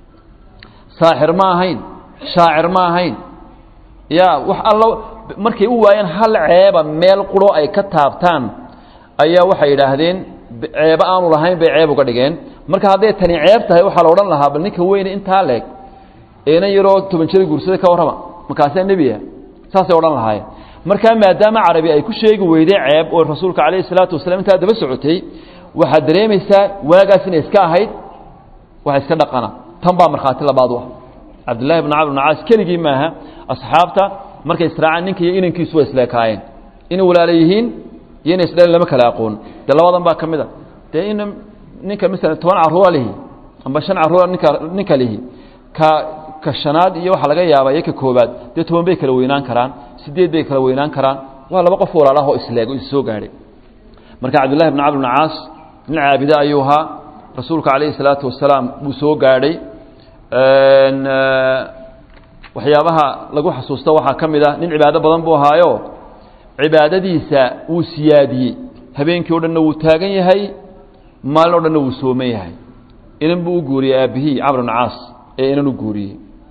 saaxir ma ahayn shaacir ma ahayn ya wax allo markay u waayeen hal ceeba meel quro ay ka taabtaan ayaa waxay yidhaahdeen ceebo aanu lahayn bay ceeb uga dhigeen marka hadday tani ceeb tahay waxaa la odhan lahaa bal ninka weyne intaa leeg eena yaroo toban jira guursaday ka warrama markaasaa nebiya saasay odhan lahaayeen markaa maadaama carabi ay ku sheegi weyday ceeb oo rasuulka calayhi salaatu wasalaam intaa daba socotay waxaad dareemaysaa waagaas inay iska ahayd waxa iska dhaqana tan baa markhaati labaad u ah cabdullahi bn camr bn caas keligii maaha asxaabta markay israaceen ninka iyo inankiisu way isleekaayeen inay walaala yihiin iyo inay isdhalin lama kala aqoon dee labadan baa ka mid a dee in ninka masalan toban carruura lihi amba shan carruura ninka ninka lihi ka ka shanaad iyo waxaa laga yaabaa iyo ka koobaad dee toban bay kala weynaan karaan sideed bay kala weynaan karaan waa laba qof walaalaha oo isleeg oo is soo gaadhay marka cabdullahi bn camr bn caas nin caabide ayuu ahaa rasuulka calayhi salaatu wasalaam buu soo gaadhay waxyaabaha lagu xasuusto waxaa ka mid ah nin cibaado badan buu ahaayo cibaadadiisa wuu siyaadiyey habeenkii o dhanna wuu taagan yahay maalin o dhanna wuu sooman yahay inan buu u guuriyey aabbihii camr bn caas ee inan u guuriyey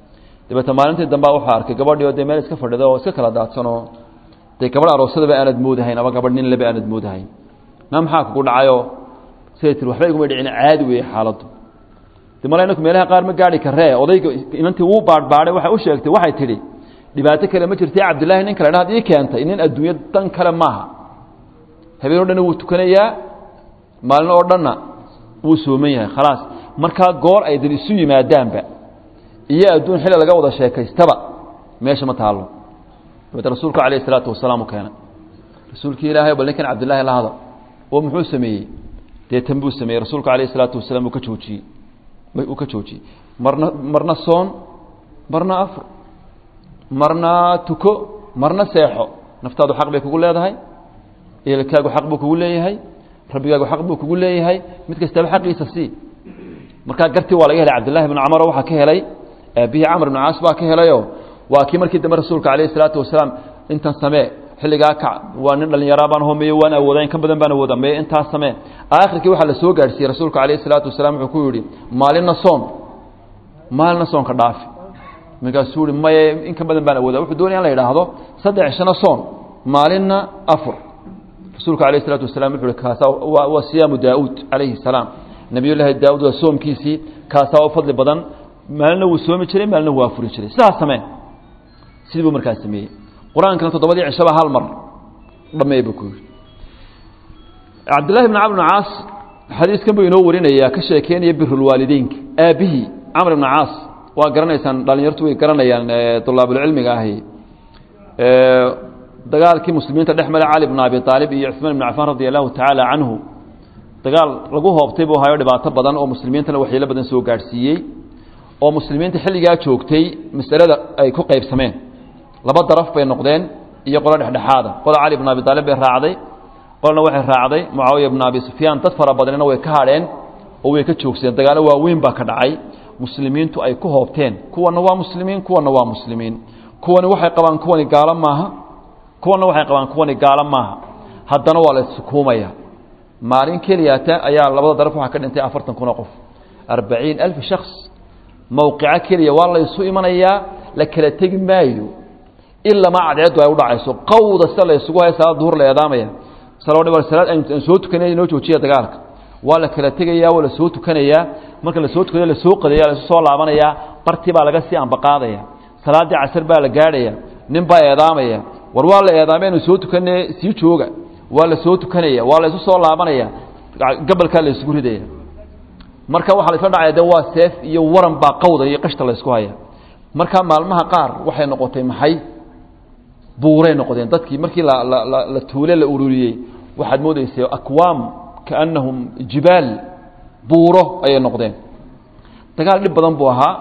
dabeete maalintii dambea wuxuu arkay gabadhii oo dee meel iska fadhida oo iska kala daadsanoo dee gabadh aroosadaba aanad moodahayn ama gabadh nin leba aanad moodahayn na maxaa kugu dhacayoo siday tiri waxba iguma dhicin caadi weeye xaaladdu de mala inaku meelaha qaar ma gaari karee odayga inantii wuu baadhbaadhay waxay u sheegtay waxay tidhi dhibaato kale ma jirta cabdillaahi nin kale dhaad ii keentay nin adduunyo dan kale maaha habeen o dhanna wuu tukanayaa maalin oo dhanna wuu sooman yahay khalaas markaa goor ay dad isu yimaadaanba iyo adduun xilli laga wada sheekaystaba meesha ma taallo dabeete rasuulku calayh isalaatu wasalaam u keenay rasuulkii ilaahay bal ninkan cabdillaahi la hada oo muxuu sameeyey dee tan buu sameeyey rasuulku calayh isalaatu wasalaam uu ka joojiyey uu ka joojiyey marna marna soon marna afur marna tuko marna seexo naftaadu xaq bay kugu leedahay eelkaagu xaq buu kugu leeyahay rabbigaagu xaq buu kugu leeyahay mid kastaba xaqiisa sii markaa gartii waa laga helay cabdillahi bn camaro waxaa ka helay aabihii camr bn caas baa ka helayo waa kii markii dambe rasuulka calayh isalaatu wasalaam intan samee xilligaa kac waa nin dhallinyaraa baan homeeye waan awoodaa in ka badan baan awooda meye intaas samee aakhirkii waxaa la soo gaadhsiiyey rasuulka calayh isalaatu wasalaam wuxuu ku yidhi maalinna soon maalinna soonka dhaafi markaasuu yihi maye in ka badan baan awooda wuxuu doonaya in la yidhaahdo saddex shana soon maalinna afur rasuulka alayh isalaatu wasalam wuxu uhi kaasa waa siyaamu daauud calayhi salaam nabiyullaahi daauud waa soomkiisii kaasaa u fadli badan maalina wuu soomi jiray maalina wuu afuri jiray sidaas samee sidii buu markaas sameeyey qur-aankana toddobadii cishaba hal mar dhameey buu ku yidhi cabdillahi bn camr bn caas xadiiskan buu inoo warinayaa ka sheekeynaya birulwaalideynka aabihii camr bn caas waa garanaysaan dhalinyartu way garanayaan dulaabulcilmiga ahi dagaalkii muslimiinta dhex mara cali bn abi aalib iyo cuثmaan ibn cafaan radi allahu tacaala canhu dagaal lagu hoobtay buu hayo dhibaato badan oo muslimiintana waxyeelo badan soo gaadhsiiyey oo muslimiinta xilligaa joogtay masalada ay ku qaybsameen laba daraf bay noqdeen iyo qolo dhexdhexaada qola cali bn abi aalib bay raacday qolna waxay raacday mucaawiya bn abi sufyaan dad fara badanina way ka hadheen oo way ka joogsadeen dagaalo waaweyn baa ka dhacay muslimiintu ay ku hoobteen kuwana waa muslimiin kuwana waa muslimiin kuwani waxay qabaan kuwani gaalo maaha kuwana waxay qabaan kuwani gaalo maaha haddana waa la issukuumaya maalin keliyata ayaa labada daraf waxaa ka dhintay afartan kun oo qof arbaciin alf shaks mowqico keliya waa la isu imanayaa la kala tegi maayo ilamaa cadceeddu ay udhacayso qawda sida la isugu haya salaad duhur la eedaamaya salaad aan soo tukanay inoo joojiya dagaalka waa la kala tegaya waa la soo tukanayaa marka la soo tukanayo lasoo qadaya la isu soo laabanayaa bartii baa laga sii ambaqaadaya salaaddii casar baa la gaadhaya nin baa eedaamaya war waa la eedaamay anu soo tukane sii jooga waa la soo tukanaya waa la isu soo laabanaya gabalkaa la isugu ridaya marka waxaa la isla dhacaya de waa seef iyo waran baa qawda iyo qashta la isku haya marka maalmaha qaar waxay noqotay maxay buuray noqdeen dadkii markii la tuule la ururiyey waxaad moodaysay akwaam kaannahum jibaal buuro ayay noqdeen dagaal dhib badan buu ahaa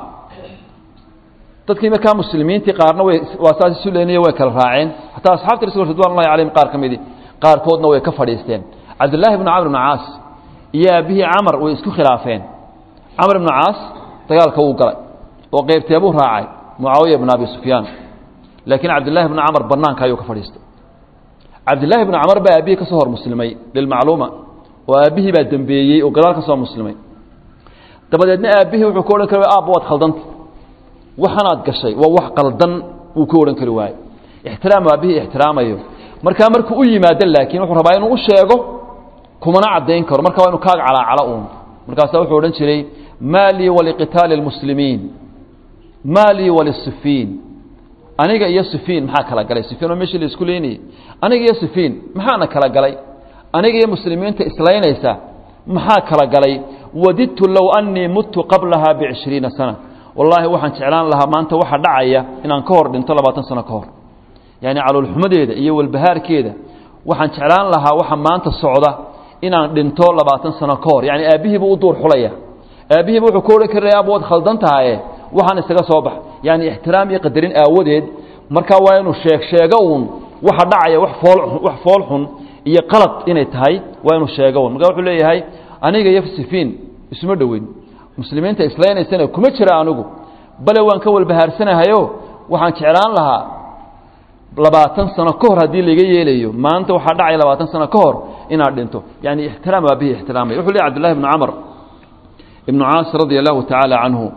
dadkii markaa muslimiintii qaarna way waa saas isu leenaye way kala raaceen hataa asxabta rasul ridwan ullahi calayhim qaar ka midi qaarkoodna way ka fadhiisteen cabdullaahi bnu camr bnu caas iyo aabihii camar way isku khilaafeen camr bnu caas dagaalka wuu galay oo qeybteebuu raacay mucaawiya bn abi sufyaan laakiin cabdillaahi bnu camar banaanka ayuu ka fadhiistay cabdillaahi bnu camar baa aabihii ka soo hor muslimay lilmacluuma oo aabbihii baa dembeeyey oo gadaal ka soo muslimay dabadeedna aabbihii wuxuu ka odhan kari aabba waad khaldanta waxanaad gashay waa wax qaldan wuu ka odhan kari waaye ixtiraam aabbihii ixtiraamayo markaa markuu u yimaado laakiin wuxuu rabaa inuu u sheego kumana caddayn karo marka waa inu kaaga calaacalo uun markaasaa wuxuu odhan jiray maa lii waliqitaali اlmuslimiin maa lii walisifiin aniga iyo sifiin maxaa kala galay sifiin oo meeshii la isku leynayey aniga iyo sifiin maxaana kala galay aniga iyo muslimiinta islaynaysa maxaa kala galay wadidtu low annii muttu qablaha bicishriina sana wallaahi waxaan jeclaan lahaa maanta waxa dhacaya inaan ka hor dhinto labaatan sano ka hor yacni caloolxumadeeda iyo walbahaarkeeda waxaan jeclaan lahaa waxa maanta socda inaan dhinto labaatan sano ka hor yani aabbihiibuu u duur xulaya aabbihiiba wuxuu ka odhan karaya ab waad khaldan tahaye waxaan isaga soo bax yani ixtiraam iyo qadarin aawadeed markaa waa inuu sheeg sheego uun waxa dhacaya wax fool wax fool xun iyo qalad inay tahay waa inuu sheego uun marka wuxuu leeyahay aniga iyo sifiin isuma dhoweyn muslimiinta islaynaysana kuma jira anigu bale waan ka walbahaarsanahayo waxaan jeclaan lahaa labaatan sano ka hor haddii laga yeelayo maanta waxaa dhacaya labaatan sano ka hor inaad dhinto yani ixtiraam aabihii ixtiraamaya wuxuu leey cbdullahi ibnu camr ibnu caas radia allahu tacaala canhu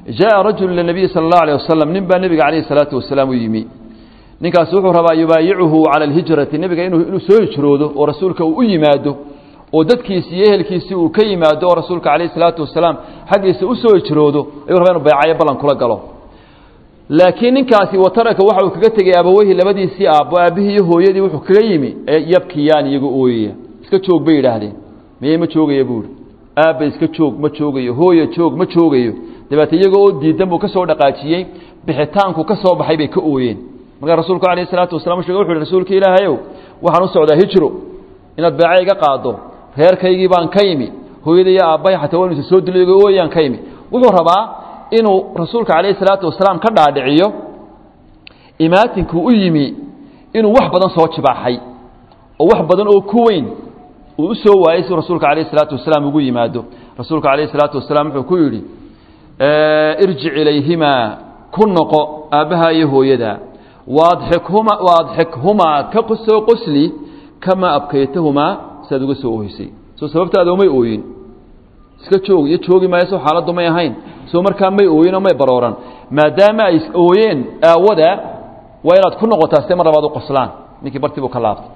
jaءa rajulu ila nabiyi sala اllahu alيه wasalam nin baa nebiga calayhi salaatu wasalaam u yimi ninkaasi wuxuu rabaa yubaayicuhu cala alhijrati nebiga inuu inuu soo hijroodo oo rasuulka uu u yimaado oo dadkiisi iyo ehelkiisii uu ka yimaado oo rasuulka calayhi salaatu wasalaam xaggiisa u soo hijroodo ayuu rabaa inu baycayo ballan kula galo laakiin ninkaasi wataraka waxa uu kaga tegey abaweyhi labadiisii aabbo aabbihii iyo hooyadii wuxuu kaga yimi yabkiyaan iyaga ooyaya iska joog bay yidhaahdeen miye ma joogaya buuhi aabba iska joog ma joogayo hooya joog ma joogayo dabeete iyaga oo diidan buu ka soo dhaqaajiyey bixitaanku ka soo baxay bay ka ooyeen markaa rasuulku alayh isalaatu wasalam shege wuxu uhi rasuulka ilaahayow waxaan u socdaa hijro inaad beeca iga qaado reerkaygii baan ka yimi hooyada iyo aabbahay xataa waa inuusa soo dilo iyaga ooyaan ka yimi wuxuu rabaa inuu rasuulka calayhi salaatu wasalaam ka dhaadhiciyo imaatinkuu u yimi inuu wax badan soo jibaaxay oo wax badan oo ku weyn uu u soo waayey si rasuulka calayhi salaatu wasalaam ugu yimaado rasuulka calayhi salaatu wasalaam wuxuu ku yidhi irjic ilayhimaa ku noqo aabbaha iyo hooyada waadxikhuma waadxikhumaa ka soo qosli kamaa abkaytahumaa siaad uga soo oohisay soo sababtaada umay ooyin iska joog iyo joogi maayo soo xaaladdu may ahayn soo markaa may ooyin oo may barooran maadaama ay ooyeen aawada waa inaad ku noqotaa site mar labaad u qoslaan ninkii bartii buu ka laabtay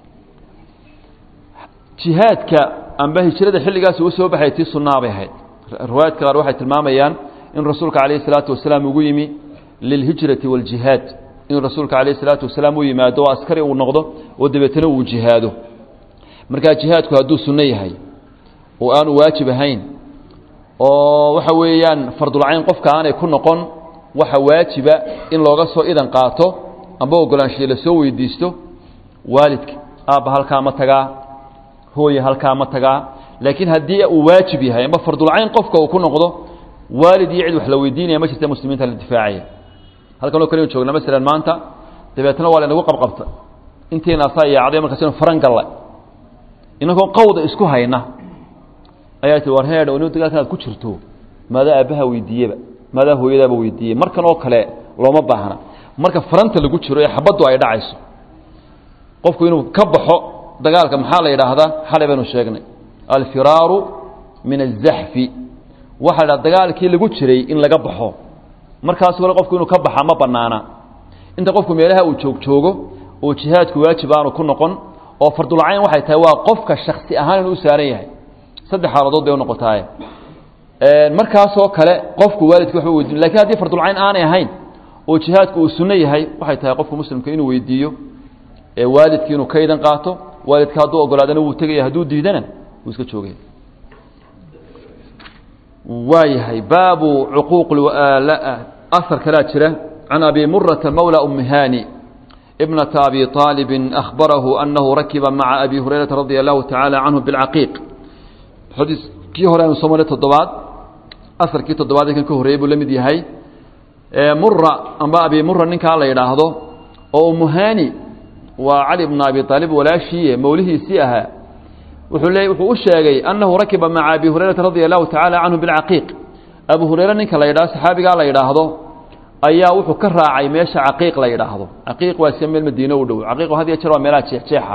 jihaadka amba hijrada xilligaasi u soo baxay tii sunnaa bay ahayd riwaayadka qaar waxay tilmaamayaan in rasuulka calayhi salaatu wasalaam ugu yimi lilhijrati waaljihaad inuu rasuulka calayhi salaatu wasalaam u yimaado oo askari uu noqdo oo dabeetana uu jihaado markaa jihaadku hadduu sunno yahay oo aanu waajib ahayn oo waxa weeyaan fardulcayn qofka aanay ku noqon waxa waajiba in looga soo idan qaato amba ogolaanshiye lasoo weydiisto waalidka aabba halkaa ma tagaa hooye halkaa ma tagaa laakiin haddii uu waajib yahay amba fardulcayn qofka uu ku noqdo waalid iyo cid wax la weydiinaya ma jirta muslimiinta la difaacaya halkan oo kale joogna masalan maanta dabeetna waa laynagu qabqabta intiina asaa yaacday markaasinu faran gallay inagoo qawda isku hayna ayaa tii war heedh inu dagaalkan aad ku jirto maadaa aabbaha weydiiyeba maadaa hooyadaaba weydiiyey markan oo kale looma baahna marka faranta lagu jiro ee xabaddu ay dhacayso qofku inuu ka baxo dagaalka maxaa la yidhaahdaa xalay baynu sheegnay alfiraaru min azaxfi waxaa la dhaha dagaalkii lagu jiray in laga baxo markaas kale qofku inuu ka baxa ma banaana inta qofku meelaha uu joog joogo oo jihaadku waajib aanu ku noqon oo fardulcayn waxay tahay waa qofka shaksi ahaan inuu u saaran yahay saddex xaaladood bay unoqotaaye markaasoo kale qofku waalidka waxba weydiin lakin haddii fardulcayn aanay ahayn oo jihaadku uu sunno yahay waxay tahay qofku muslimka inuu weydiiyo ee waalidkii inuu ka idan qaato waalidka hadduu ogolaadana wuu tegaya hadduu diidana wuu iska joogaya waayahay baabu cuquuq ahar kalaa jira can abi murata mawla umi hani ibnata abi طaalibi ahbarahu anahu rakiba maca abi hurayrata radia allahu tacaala canhu bilcaqiiq xadiiskii hore aanu soo maray toddobaad aharkii toddobaad kan ka horreeyey buu la mid yahay mura amba abi mura ninkaa la yidhaahdo oo umuhani waa cali bna abi aalib walaashiiye mawlihiisii ahaa wuxuu le wuxuu u sheegay annahu rakiba maca abi hurayrata radia allahu tacaala canhu bilcaqiiq abu hureyre ninka la yidhahdo saxaabigaa la yidhaahdo ayaa wuxuu ka raacay meesha caqiiq la yidhaahdo caqiiq waa iska meel madiine u dhow caqiiq had iyo jeer waa meelaha jeexjeexa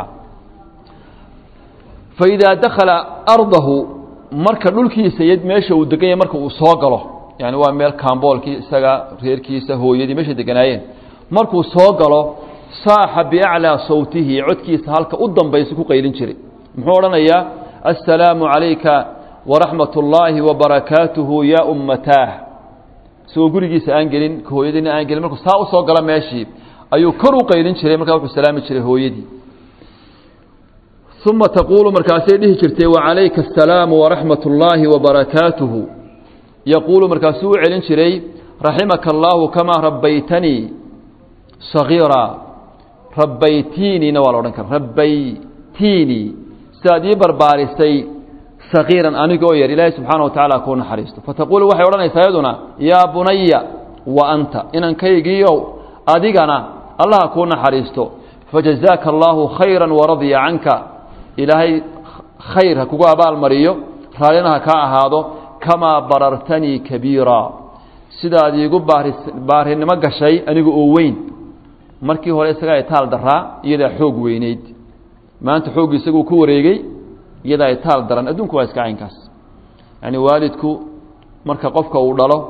faidaa dakhala ardahu marka dhulkiisa iyo meesha uu degan yahay marka uu soo galo yani waa meel kaamboolkii isaga reerkiisa hooyadii meeshay deganaayeen markuu soo galo saaxa biaclaa sawtihi codkiisa halka u dambaysa ku qaylin jiray muxuu odhanayaa assalaamu calayka waraxmat ullaahi wabarakaatuhu yaa ummataah isagoo gurigiisa aan gelin hooyadiina aan gelin markuu saa u soo galo meeshii ayuu kor u qaylin jiray markaa wuxuu salaami jiray hooyadii uma taquulu markaasay dhihi jirtay wacalayka asalaamu waraxmat ullaahi wabarakaatuhu yaquulu markaasuu u celin jiray raximaka allaahu kamaa rabbaytanii sagiira rabbaytiiniina waa la odhan kara rabbaytiinii sidaad ii barbaarisay sagiiran anigoo yar ilaahay subxaana wa tacala kuu naxariisto fataquulu waxay odhanaysaa iyaduna yaa bunaya wa anta inankaygiiow adigana allaha kuu naxariisto fajazaaka allaahu khayra waradya canka ilaahay khayr ha kugu abaalmariyo raallina ha kaa ahaado kamaa barartanii kabiira sidaad iigu baarinimo gashay aniga oo weyn markii hore isagaa itaal daraa iyadaa xoog weyneyd maanta xooggi isaguu ku wareegey iyadaa itaal daran adduunku waa iska caynkaas yacni waalidku marka qofka uu dhalo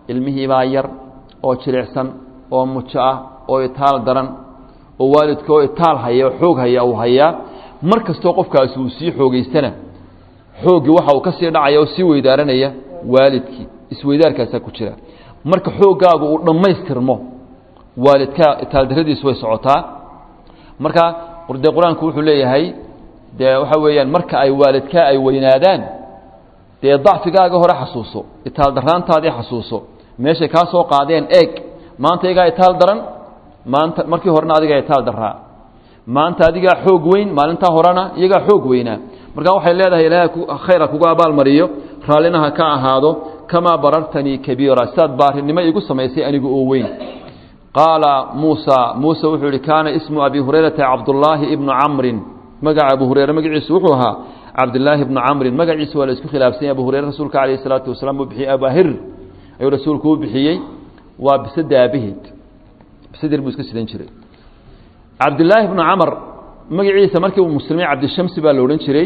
ilmihiibaa yar oo jilicsan oo mujo ah oo itaal daran oo waalidka oo itaal haya oo xoog haya uu hayaa mar kastoo qofkaasi uu sii xoogeystana xooggii waxa uu ka sii dhacaya oo sii weydaaranaya waalidkii isweydaarkaasaa ku jira marka xooggaagu uu dhammaystirmo waalidkaa itaaldarradiisu way socotaa marka dee qur-aanku wuxuu leeyahay dee waxa weeyaan marka ay waalidkaa ay weynaadaan dee dacfigaaga hore xasuuso itaal daraantaadii xasuuso meeshay kaa soo qaadeen eeg maanta iyagaa itaal daran maanta markii horena adigaa itaal daraa maanta adigaa xoog weyn maalintaa horena iyagaa xoog weynaa markaa waxay leedahay ilaahay khayra kugu abaalmariyo raallinaha ka ahaado kamaa barartanii kabiira sidaad baarinimo iigu samaysay anigu oo weyn qaala muusa muuse wuxuu yihi kaana ismu abi hurayrata cabdullaahi ibnu camrin magaca abu hureyre magaciisu wuxuu ahaa cabdilaahi ibnu camrin magaciisa waa la isku khilaafsanya abu hureyre rasuulka calayh isalaatu wasalaam uu bixiyey abahir ayuu rasuulku u bixiyey waa bisada aabaheed bisadir buu iska sidan jiray cabdilaahi ibnu camar magaciisa markii uu muslimay cabdishamsi baa la odhan jiray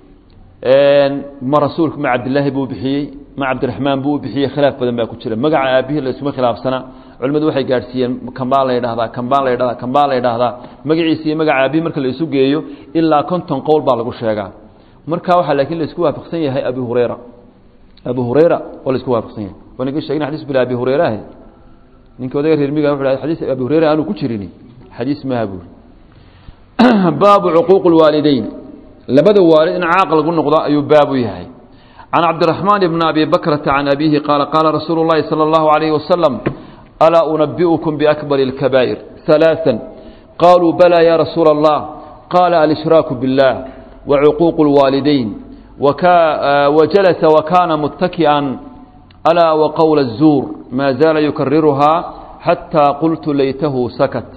ma rasuulku ma cabdilaahi buu bixiyey ma cabdiraxmaan buu u bixiyey khilaaf badan baa ku jira magaca aabihii la iskuma khilaafsana culimmadu waxay gaadhsiiyeen kambaa la ydhahdaa kambaa la ydhahdaa kambaa la ydhahdaa magaciisa iyo magaca aabihii marka la isu geeyo ilaa konton qowl baa lagu sheegaa marka waxaa laakiin la isku waafaqsan yahay abi hureyra abu hureyra oo la isku waafaqsan yahay wanagi sheegin xadiis bila abi hureyraah ninka odaga reermiga wuxu xadiis abi hureyra aanu ku jirin xadiis maaha buuri baabu cuquuq lwaalideyn labada waalid in caaq lagu noqdo ayuu baabu yahay can cabdiraxmaan bni abi bakrata can abiihi qaala qaala rasuulu llahi sala allahu alayhi wasalam alaa unabi'ukum biakbari اlkabaa'ir ثalaaثa qaluu balaa ya rasuula allah qaala alshraaku biاllah wacuquuq اlwaalideyn wajalasa wakana muttaki'an alaa waqowla الzuur maa zaala yukariruhaa xataa qultu laytahu sakat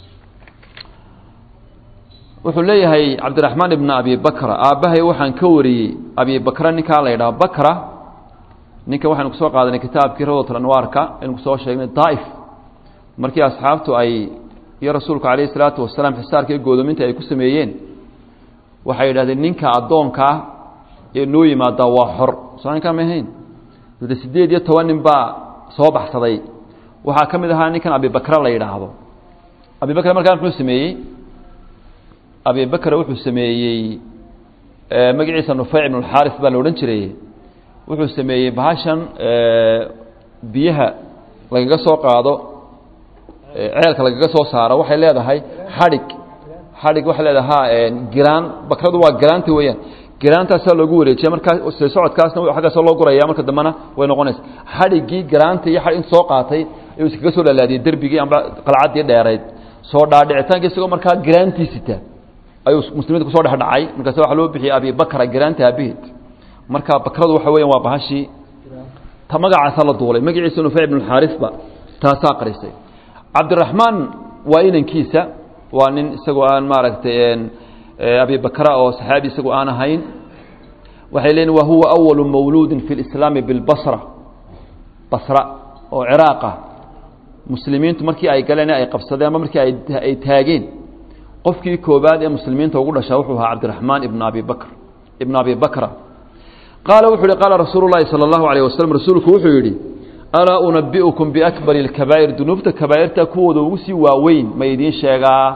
wuxuu leeyahay cabdiraxmaan ibna abi bakra aabbahay waxaan ka wariyey abi bakra ninkaa la ydhaha bakra ninka waxaynu kusoo qaadanay kitaabkii rawdat anwaarka aynu kusoo sheegnay daa'if markii asxaabtu ay iyo rasuulku calayhi salaatu wasalaam xisaarka iyo goodoominta ay ku sameeyeen waxay yidhahdeen ninka addoonkaa ee noo yimaadaa waa xor soo ninkaa ma ahayn de siddeed iyo toban nin baa soo baxsaday waxaa ka mid ahaa ninkan abibakra la yidhaahdo abibakra markaa muxuu sameeyey abi bakr wuxuu sameeyey magaciisa nufeyc ibn اxaris baa la odhan jiray wuxuu sameeyey bahashan biyaha lagaga soo qaado ceelka lagaga soo saaro waxay leedahay xadhig xadhig waxay leedahay giraan bakradu waa giraanta weeyaan giraantaasaa loogu wareejiya markaa se socodkaasna aggaasoo loo guraya marka dambena way noqonaysa xadhiggii giraanta iyo int soo qaatay ayuu iskaga soo dhalaadiyey derbigii amba qalcaddii dheerayd soo dhaadhicitaanka isagoo markaa giraantiisita ayuu muslimiinta kusoo dhex dhacay markaas waxa loo bixiyey abi bakra giraanta aabaheed marka bakradu waxa weyan waa bahashii ta magacaasaa la duulay magaciisa nufeyc ibn xaarisba taasaa qarisay cabdiraxmaan waa inankiisa waa nin isagoo aan maaragtay abi bakra oo saxaabi isagoo aan ahayn waxay leeyiin wa huwa awalu mawluudin fi lislaami bilbasra basra oo ciraaqa muslimiintu markii ay galeen ay qabsadeen ama markii ay taageen qofkii koobaad ee muslimiinta ugu dhashaa wuxuu ahaa cabdiraxmaan ibn abi bakr ibn abi bakra qaala wuxuu yihi qaala rasuulu llahi sala allahu alayh wasalam rasuulku wuxuu yidhi alaa unabi'ukum biakbari اlkabaa'ir dunuubta kabaa'irta kuwooda ugu sii waaweyn ma idiin sheegaa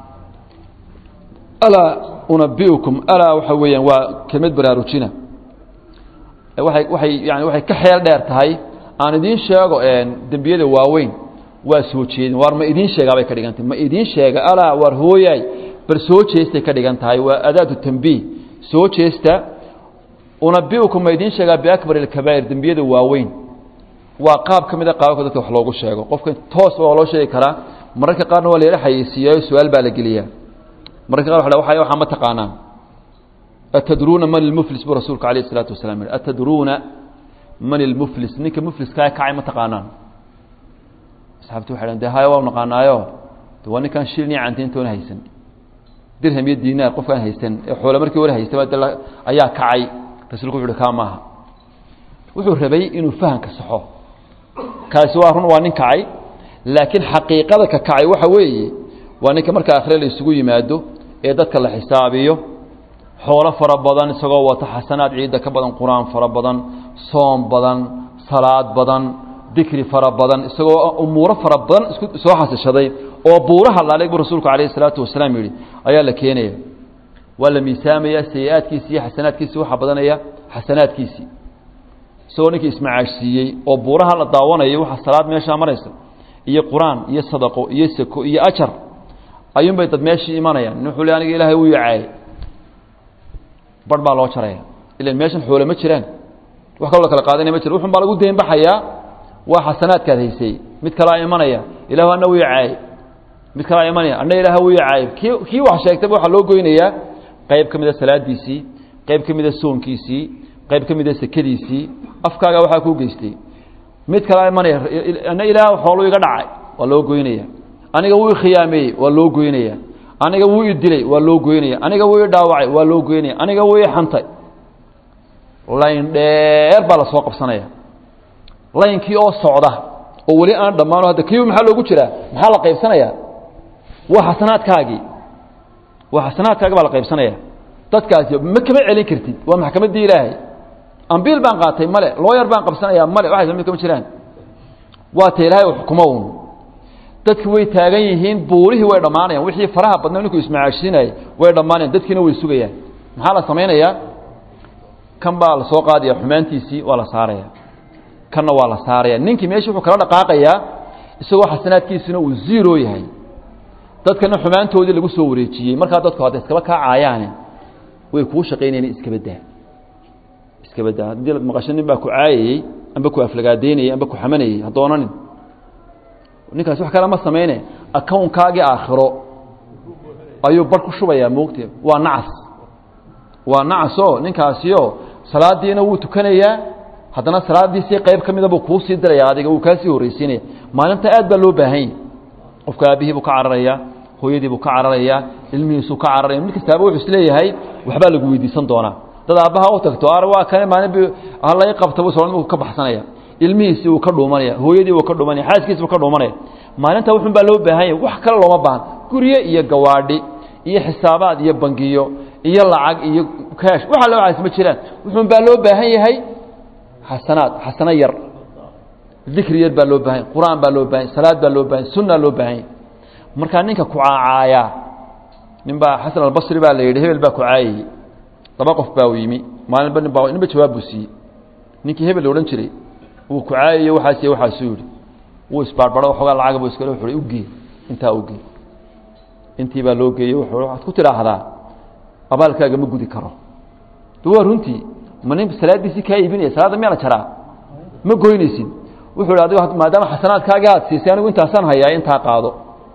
alaa unabi'ukum alaa waxa weeyaan waa kelmad baraarujina waay waay yani waxay ka xeel dheer tahay aan idiin sheego dembiyada waaweyn waa soo jeedin waar ma idiin sheegaa bay ka dhigan tahay ma idiin sheega alaa waar hooyaay bal soo jeestay ka dhigan tahay waa adaatu tambiih soo jeesta unabi'ukum ma idiin sheegaa biakbar ilkabaa'ir dembiyada waaweyn waa qaab ka mid a qaababka dadka wax loogu sheego qofka toos waa loo sheegi karaa mararka qaarna waa la yara xayeysiiyayo su-aal baa la geliyaa mararka qaar wa waxaa ma taqaanaan atadruuna man ilmuflis buu rasuulku alayh isalaatu wasalaam yihi atadruuna man ilmuflis ninka mufliskaa kacay ma taqaanaan asxaabtu waxay dhn de haya waa naqaanaayo de waa ninkaan shilin iyo cantiintoona haysan dirham iyo diinaar qofkaan haysan ee xoole markii hore haystaba de ayaa kacay rasuulku wuxu uhi kaa maaha wuxuu rabay inuu fahamka saxo kaasi waa run waa nin kacay laakiin xaqiiqada ka kacay waxa weeye waa ninka marka akhre la isugu yimaado ee dadka la xisaabiyo xoolo fara badan isagoo wata xasanaad ciidda ka badan qur-aan fara badan soom badan salaad badan dikri fara badan isagoo umuuro fara badan isku soo xasishaday oo buuraha laaleg buu rasuulku calayhi salaatu wasalaam yidhi ayaa la keenaya waa la miisaamaya sayi-aadkiisi iyo xasanaadkiisii waxaa badanaya xasanaadkiisii isagoo ninkii ismacaashsiiyey oo buuraha la daawanayo waxaa salaad meeshaa maraysa iyo qur-aan iyo sadaqo iyo sako iyo ajar ayuunbay dad meeshii imanayaan nin wuxuu le aniga ilaahay uu yacaayay bar baa loo jaraya ilan meeshan xoole ma jiraan wax kaloo la kala qaadanaya ma jira wuxun baa lagu deynbaxayaa waa xasanaadkaad haysay mid kalaa imanaya ilahu ana uu yacaayay mid kalaa imanaya ana ilaah uu yacaayay kii kii wax sheegtayba waxaa loo goynayaa qayb ka mida salaadiisii qayb ka mida soonkiisii qayb ka mida sekadiisii afkaaga waxaa kuu geystay mid kalaa imanaya ana ilaah xooluu iga dhacay waa loo goynaya aniga wuu ikhiyaameeyey waa loo goynaya aniga wuu i dilay waa loo goynaya aniga wuu i dhaawacay waa loo goynaya aniga wuu i xantay layn dheer baa la soo qabsanaya laynkii oo socda oo weli aan dhammaano hadda kiiba maxaa loogu jiraa maxaa la qaybsanaya waa xasanaadkaagii waa xasanaadkaagi baa la qaybsanaya dadkaasi ma kama celin kartid waa maxkamaddii ilaahay ambiil baan qaatay male looyar baan qabsanaya male waxay mid kama jiraan waa ta ilaahay u xukumo uun dadki way taagan yihiin buurihii way dhammaanayaan wixii faraha badna ninkuu ismacaashsiinayay way dhammaanayan dadkiina way sugayaan maxaa la samaynayaa kan baa la soo qaadaya xumaantiisii waa la saaraya kanna waa la saaraya ninkii meeshii wuxuu kala dhaqaaqayaa isagoo xasanaadkiisuna uu zero yahay dadkana xumaantoodii lagu soo wareejiyey markaa dadku hadda iskaba kaacayaane way kuu shaqaynayaan iskaba daa iskaba daa haddii maqasho nin baa ku caayayey amba ku aflagaadeynayey amba ku xamanayey ha doonanin ninkaas wax kale ma samayne accownkaagii aakhiro ayuu bar ku shubayaa moogtee waa nacas waa nacasoo ninkaasio salaadiina wuu tukanayaa haddana salaadiisii qayb ka mida buu kuu sii diraya adiga wuu kaasii horreysiinaya maalinta aad baa loo baahan yahy qofka aabihii buu ka cararayaa hooyadii buu ka cararayaa ilmihiisuu ka cararaya mid kastaaba wuxuu isleeyahay waxbaa lagu weydiisan doonaa dad aabbaha u tagto ar waa kane maalin halay qabta buu soo ka baxsanaya ilmihiisii wuu ka dhuumanaya hooyadii wuu ka dhuumanaya xaaskiisi wuu ka dhuumanaya maalinta wuxun baa loo baahan yahay wax kale looma baahan guryo iyo gawaadhi iyo xisaabaad iyo bangiyo iyo lacag iyo kaash waxa loo caas ma jiraan wuxuun baa loo baahan yahay xasanaad xasano yar dikri yar baa loo baahan yahy qur-aan baa loo bahan yahy salaad baa loo bahan yahy sunna loo baahan yahy markaa ninka ku caacaaya nin baa xasan albasri baa la yidhi hebel baa ku caayayey laba qof baa u yimi maalinba nin baa ninba jawaab buu siiyey ninkii hebel la odhan jiray wuu ku caayayo waxaasiy waxaasuu yidhi wuu isbaarbaro waxoogaa lacag buu iskale wuxu ugee intaa ugee intii baa loo geeyey wuxuu waxaad ku tidhaahdaa abaalkaaga ma gudi karo de waa runtii ma nin salaadiisii kaa iibinaya salaadda miyaa la jaraa ma goynaysid wuxuu hi adigo maadaama xasanaadkaagii aad siisay anigu intaasaan hayaa intaa qaado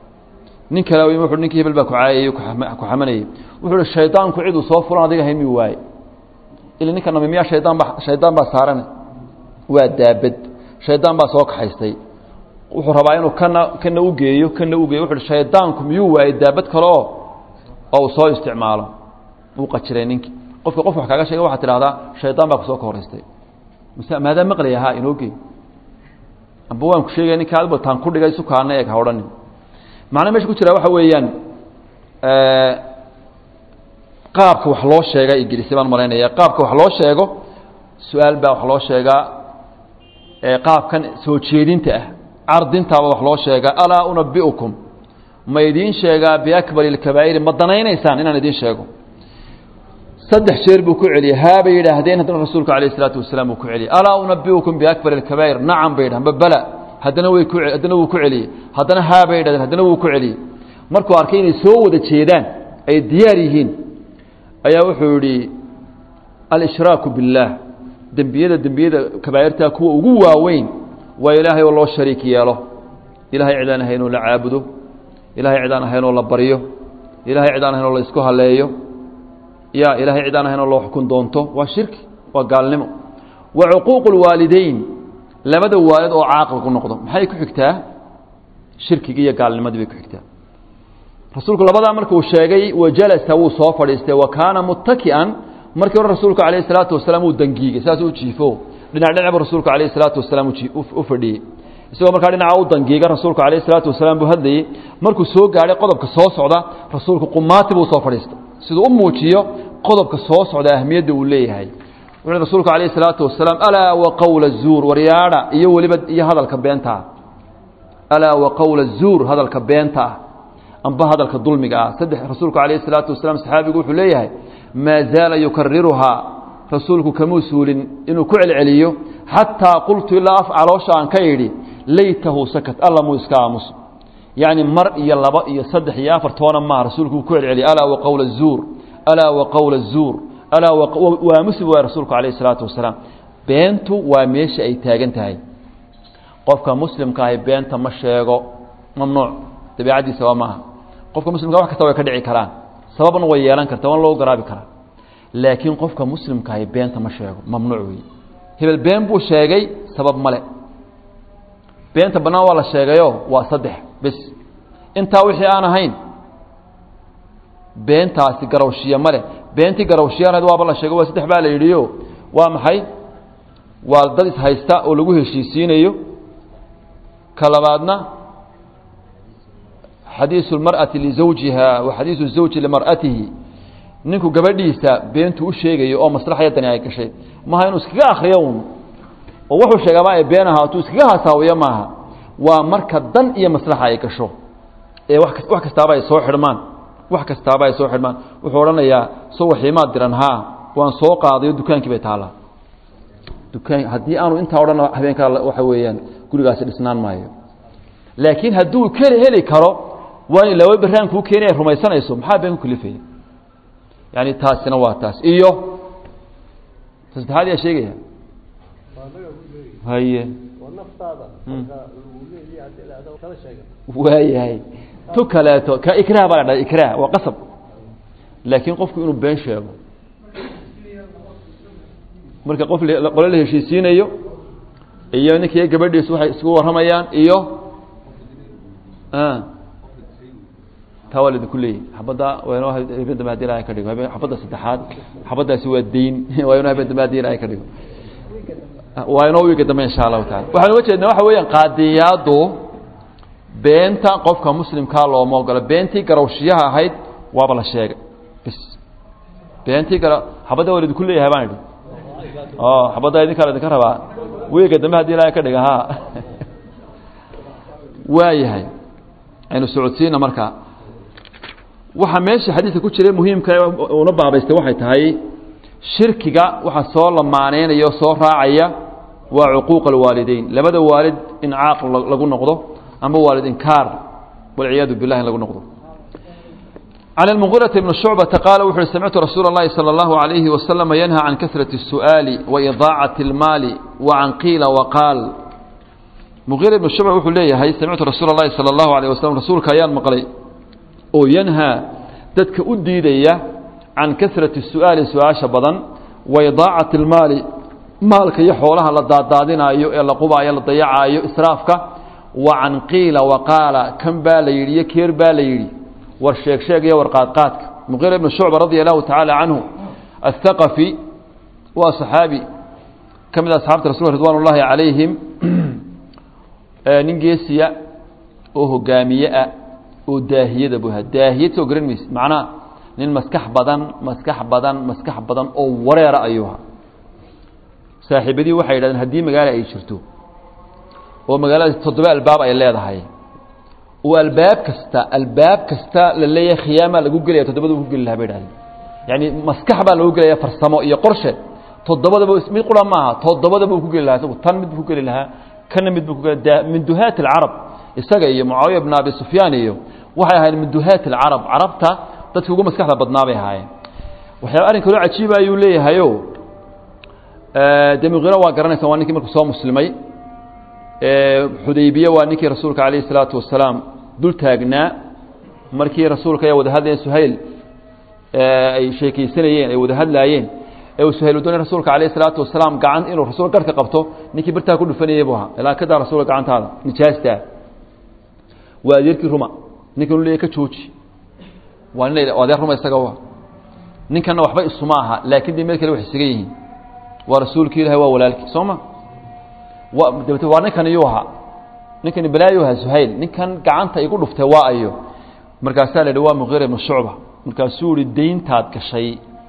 nin kale wuxu ninkii hebel baa ku caayayey ku xamanayey wuxuu hi shaydaanku ciduu soo fulan adiga haymi waaye ila ninka nami miyaa shaydaan ba shaydaan baa saaran waa daabad shaydaan baa soo kaxaystay wuxuu rabaa inuu kana kana ugeeyo kana ugeeyo wuxu uhi shaydaanku miyuu waayey daabad kale oo oo uu soo isticmaalo wuu qajiray ninkii qofka qof wax kaaga sheega waxaad tidhahdaa shaydaan baa kusoo kahorraystay mise maadaa maqlaya ha inoo gey amba waan ku sheegaya ninka adba taan ku dhigay sukaana eeg ha odhanin macnaa mesha ku jira waxa weeyaan qaabka wax loo sheega i gelisay baan malaynaya qaabka wax loo sheego su-aal baa wax loo sheegaa qaabkan soo jeedinta ah cardintaaba wax loo sheegaa alaa unabiukum ma idiin sheegaa biakbari اlkabaa'iri ma danaynaysaan inaan idiin sheego saddex jeer buu ku celiyey haa bay yidhaahdeen haddana rasuulku alayh الsalaatu wasalaam uu ku celiyey alaa unabiukum biakbari اlkabaa'ir nacam bay yidhahdeen bala haddana way ku haddana wuu ku celiyey haddana haa bay yidhahdeen haddana wuu ku celiyey markuu arkay inay soo wada jeedaan ay diyaar yihiin ayaa wuxuu yidhi alshraaku biاllaah dembiyada dembiyada kabaa'irtaa kuwa ugu waaweyn waa ilaahay oo loo shariik yeelo ilahay cidaan ahayn oo la caabudo ilahay cidaan ahayn oo la baryo ilahay cidaan ahayn oo la isku haleeyo ya ilahay cidaan ahayn oo loo xukun doonto waa shirki waa gaalnimo wa cuquuqu اlwaalideyn labada waalid oo caaqil ku noqdo maxay ku xigtaa shirkigii iyo gaalnimadii bay ku xigtaa rasuulku labadaa markuu sheegay wajalasa wuu soo fadhiistay wa kaana muttaki'an markii hore rasuulku alayh الsalaatu wasalaam uu dangiigay saas u jiifo dhinac dhinabu rasuulku alayh الsalaatu wasalaam u fadhiyey isagoo markaa dhinaca u dangiiga rasuulku alayh الsalaatu wasalaam buu hadlayey markuu soo gaadhay qodobka soo socda rasuulku qumaati buu soo fadhiistay siduu u muujiyo qodobka soo socda ahmiyadda uu leeyahay wuxuu rasuulku calayhi salaatu wasalaam alaa wa qowla zuur waryaadha iyo weliba iyo hadalka beenta ah alaa wa qowla zuur hadalka beenta ah amba hadalka dulmiga ah saddex rasuulku calayhi salaatu wasalaam saxaabigu wuxuu leeyahay maa zaala yukariruhaa rasuulku kamuu suulin inuu ku celceliyo xataa qultu ilaa af caloosha aan ka idhi laytahu sakat alla muu iska aamuso yacni mar iyo laba iyo saddex iyo afar toona maaha rasuulku uu ku celceliyay alaa wa qowla zuur alaa wa qowla zuur alaa waa muslim waay rasuulku calayhi salaatu wasalaam beentu waa meesha ay taagan tahay qofka muslimka ahi beenta ma sheego mamnuuc dabiicaddiisa waa maaha qofka muslimka wax kasta way ka dhici karaan sababna way yeelan karta waana loo garaabi karaa laakiin qofka muslimka ahi beenta ma sheego mamnuuc weeye hebel been buu sheegay sabab male beenta bannaan waa la sheegayo waa saddex bes intaa wixii aan ahayn beentaasi garawshiya male beentii garawshiyanayd waaba la sheego waa saddex baa la yidhiyo waa maxay waa dad ishaysta oo lagu heshiisiinayo ka labaadna xadiisu اlmarأati lizawjiha wa xadiisu الzawji limar'atihi ninku gabadhiisa beentu u sheegayo oo maslaxyadani ay gashay maaha inuu iskaga akriyo un oo wuxuu sheegaaba ay been ahaatuu iskaga hasaawiyo maaha waa marka dan iyo maslaxa ay gasho ee wax wax kastaaba ay soo xidhmaan wax kastaaba ay soo xidhmaan wuxuu odhanayaa so waxiimaad diran haa waan soo qaadayo dukaankii bay taallaa dukaan haddii aanu intaa odhan habeenkaa waxa weeyaan gurigaasi dhisnaan maayo laakiin hadduu keli heli karo waa in laba baraan kuu keenaya rumaysanayso maxaa been ku kalifaya yani taasina waa taas iyo saddexaad yaa sheegaya haye waayahay tu kaleeto ka ikrah baa la dhaha ikrah waa qasab laakiin qofku inuu been sheego marka qof qole la heshiisiinayo iyo ninkiiyo gabadhiisu waxay isku warramayaan iyo taa waa laidinku leeyahy xabadda waa inoo habeen dambe hadii ilahay ka dhigo habeen xabadda saddexaad xabaddaasi waa deyn waa inoo habeen dambe hadii ilahay ka dhigo waa inoo wiiga dambe insha allahu taala waxaan uga jeednaa waxa weeyaan qaadiyaadu beenta qofka muslimkaa looma ogola beentii garawshiyaha ahayd waaba la sheegay bis beentii gara xabadda waa laidinku leeyahay baan idhi o xabadda idinkaa laidinka rabaa wiiga dambe hadii ilahay ka dhiga ha waayahay aynu socodsiina markaa waxaa meesha xadiidka ku jiray muhiimka una baabaystay waxay tahay shirkiga waxa soo lamaaneynaya o soo raacaya waa cuquuq alwaalideyn labada waalid in caaq lagu noqdo ama waalid inkaar walciyaadu bilah in lagu noqdo can اlmugiiraةi bni shucbata qaala wuxu uhi samictu rasuula اllahi salى اllahu عalayhi waslama yanha can kasrati الsu'aali waidaacaةi اlmaali wa can qiila waqaal mugiira ibnu shucba wuxuu leeyahay samictu rasuula اllahi salى اllahu alيه waslm rasuulka ayaan maqlay oo yanhaa dadka u diidaya can kasrati su'aali su-aasha badan wa idaacati اlmaali maalka iyo xoolaha la daadaadinaayo ee la qubaayo la dayacaayo israafka wa can qiila waqaala kan baa la yidhi iyo keer baa la yidhi war sheeg sheeg iyo war qaadqaadka muqiira ibnu shucba radia allahu tacaala canhu athaqafi waa saxaabi ka mid asxaabta rasulka ridwan ullaahi calayhim nin geesiya oo hogaamiye ah oo daahiyada buu ahaa daahiyad soo garan mayse macnaha nin maskax badan maskax badan maskax badan oo wareera ayuu ahaa saaxiibadii waxay yidhahdeen haddii magaalo ay jirto oo magaaladaas toddoba albaab ay leedahay oo albaab kasta albaab kasta la leeyahay khiyaamaa lagu gelaya toddobada ku geli lahaa bay idhahdeen yacni maskax baa lagu gelaya farsamo iyo qorshe toddobadaba mid qura maaha toddobadaba uu ku geli lahaa isagu tan mid buu ku geli lahaa kana mid buu ku geli min duhaat alcarab isaga iyo mucaawiya bn abi sufyaan iyo waxay ahaayeen min duhaat alcarab carabta dadkii ugu maskaxda badnaa bay ahaayeen waxyaaba arrin kaloo cajiiba ayuu leeyahayo dee muqiira waa garanaysa waa ninkii markuu soo muslimay xudaybiye waa ninkii rasuulka calayhi isalaatu wasalaam dul taagnaa markii rasuulka ay wada hadlayeen suhayl ay sheekaysanayeen ay wada hadlaayeen ee uu suhayl doonay rasuulka calayhi isalaatu wasalaam gacan inuu rasuul garhka qabto ninkii birtaa ku dhufanayay buu ahaa ilaa kadaa rasuulka gacantaada nijaastaa waa adeerkii ruma ninkan u leeyahy ka jooji waa nin adeer ruma isaga wa ninkanna waxba isuma aha laakiin dee meel kale wax isaga yihiin waa rasuulkii ilahay waa walaalkii soo ma wa dabete waa ninkan iyuu ahaa ninkani balaayu ahaa suhayl ninkan gacanta igu dhuftay waa ayo markaasaa la yidhi waa muqiira ibnu shucba markaasuu ihi deyntaad gashay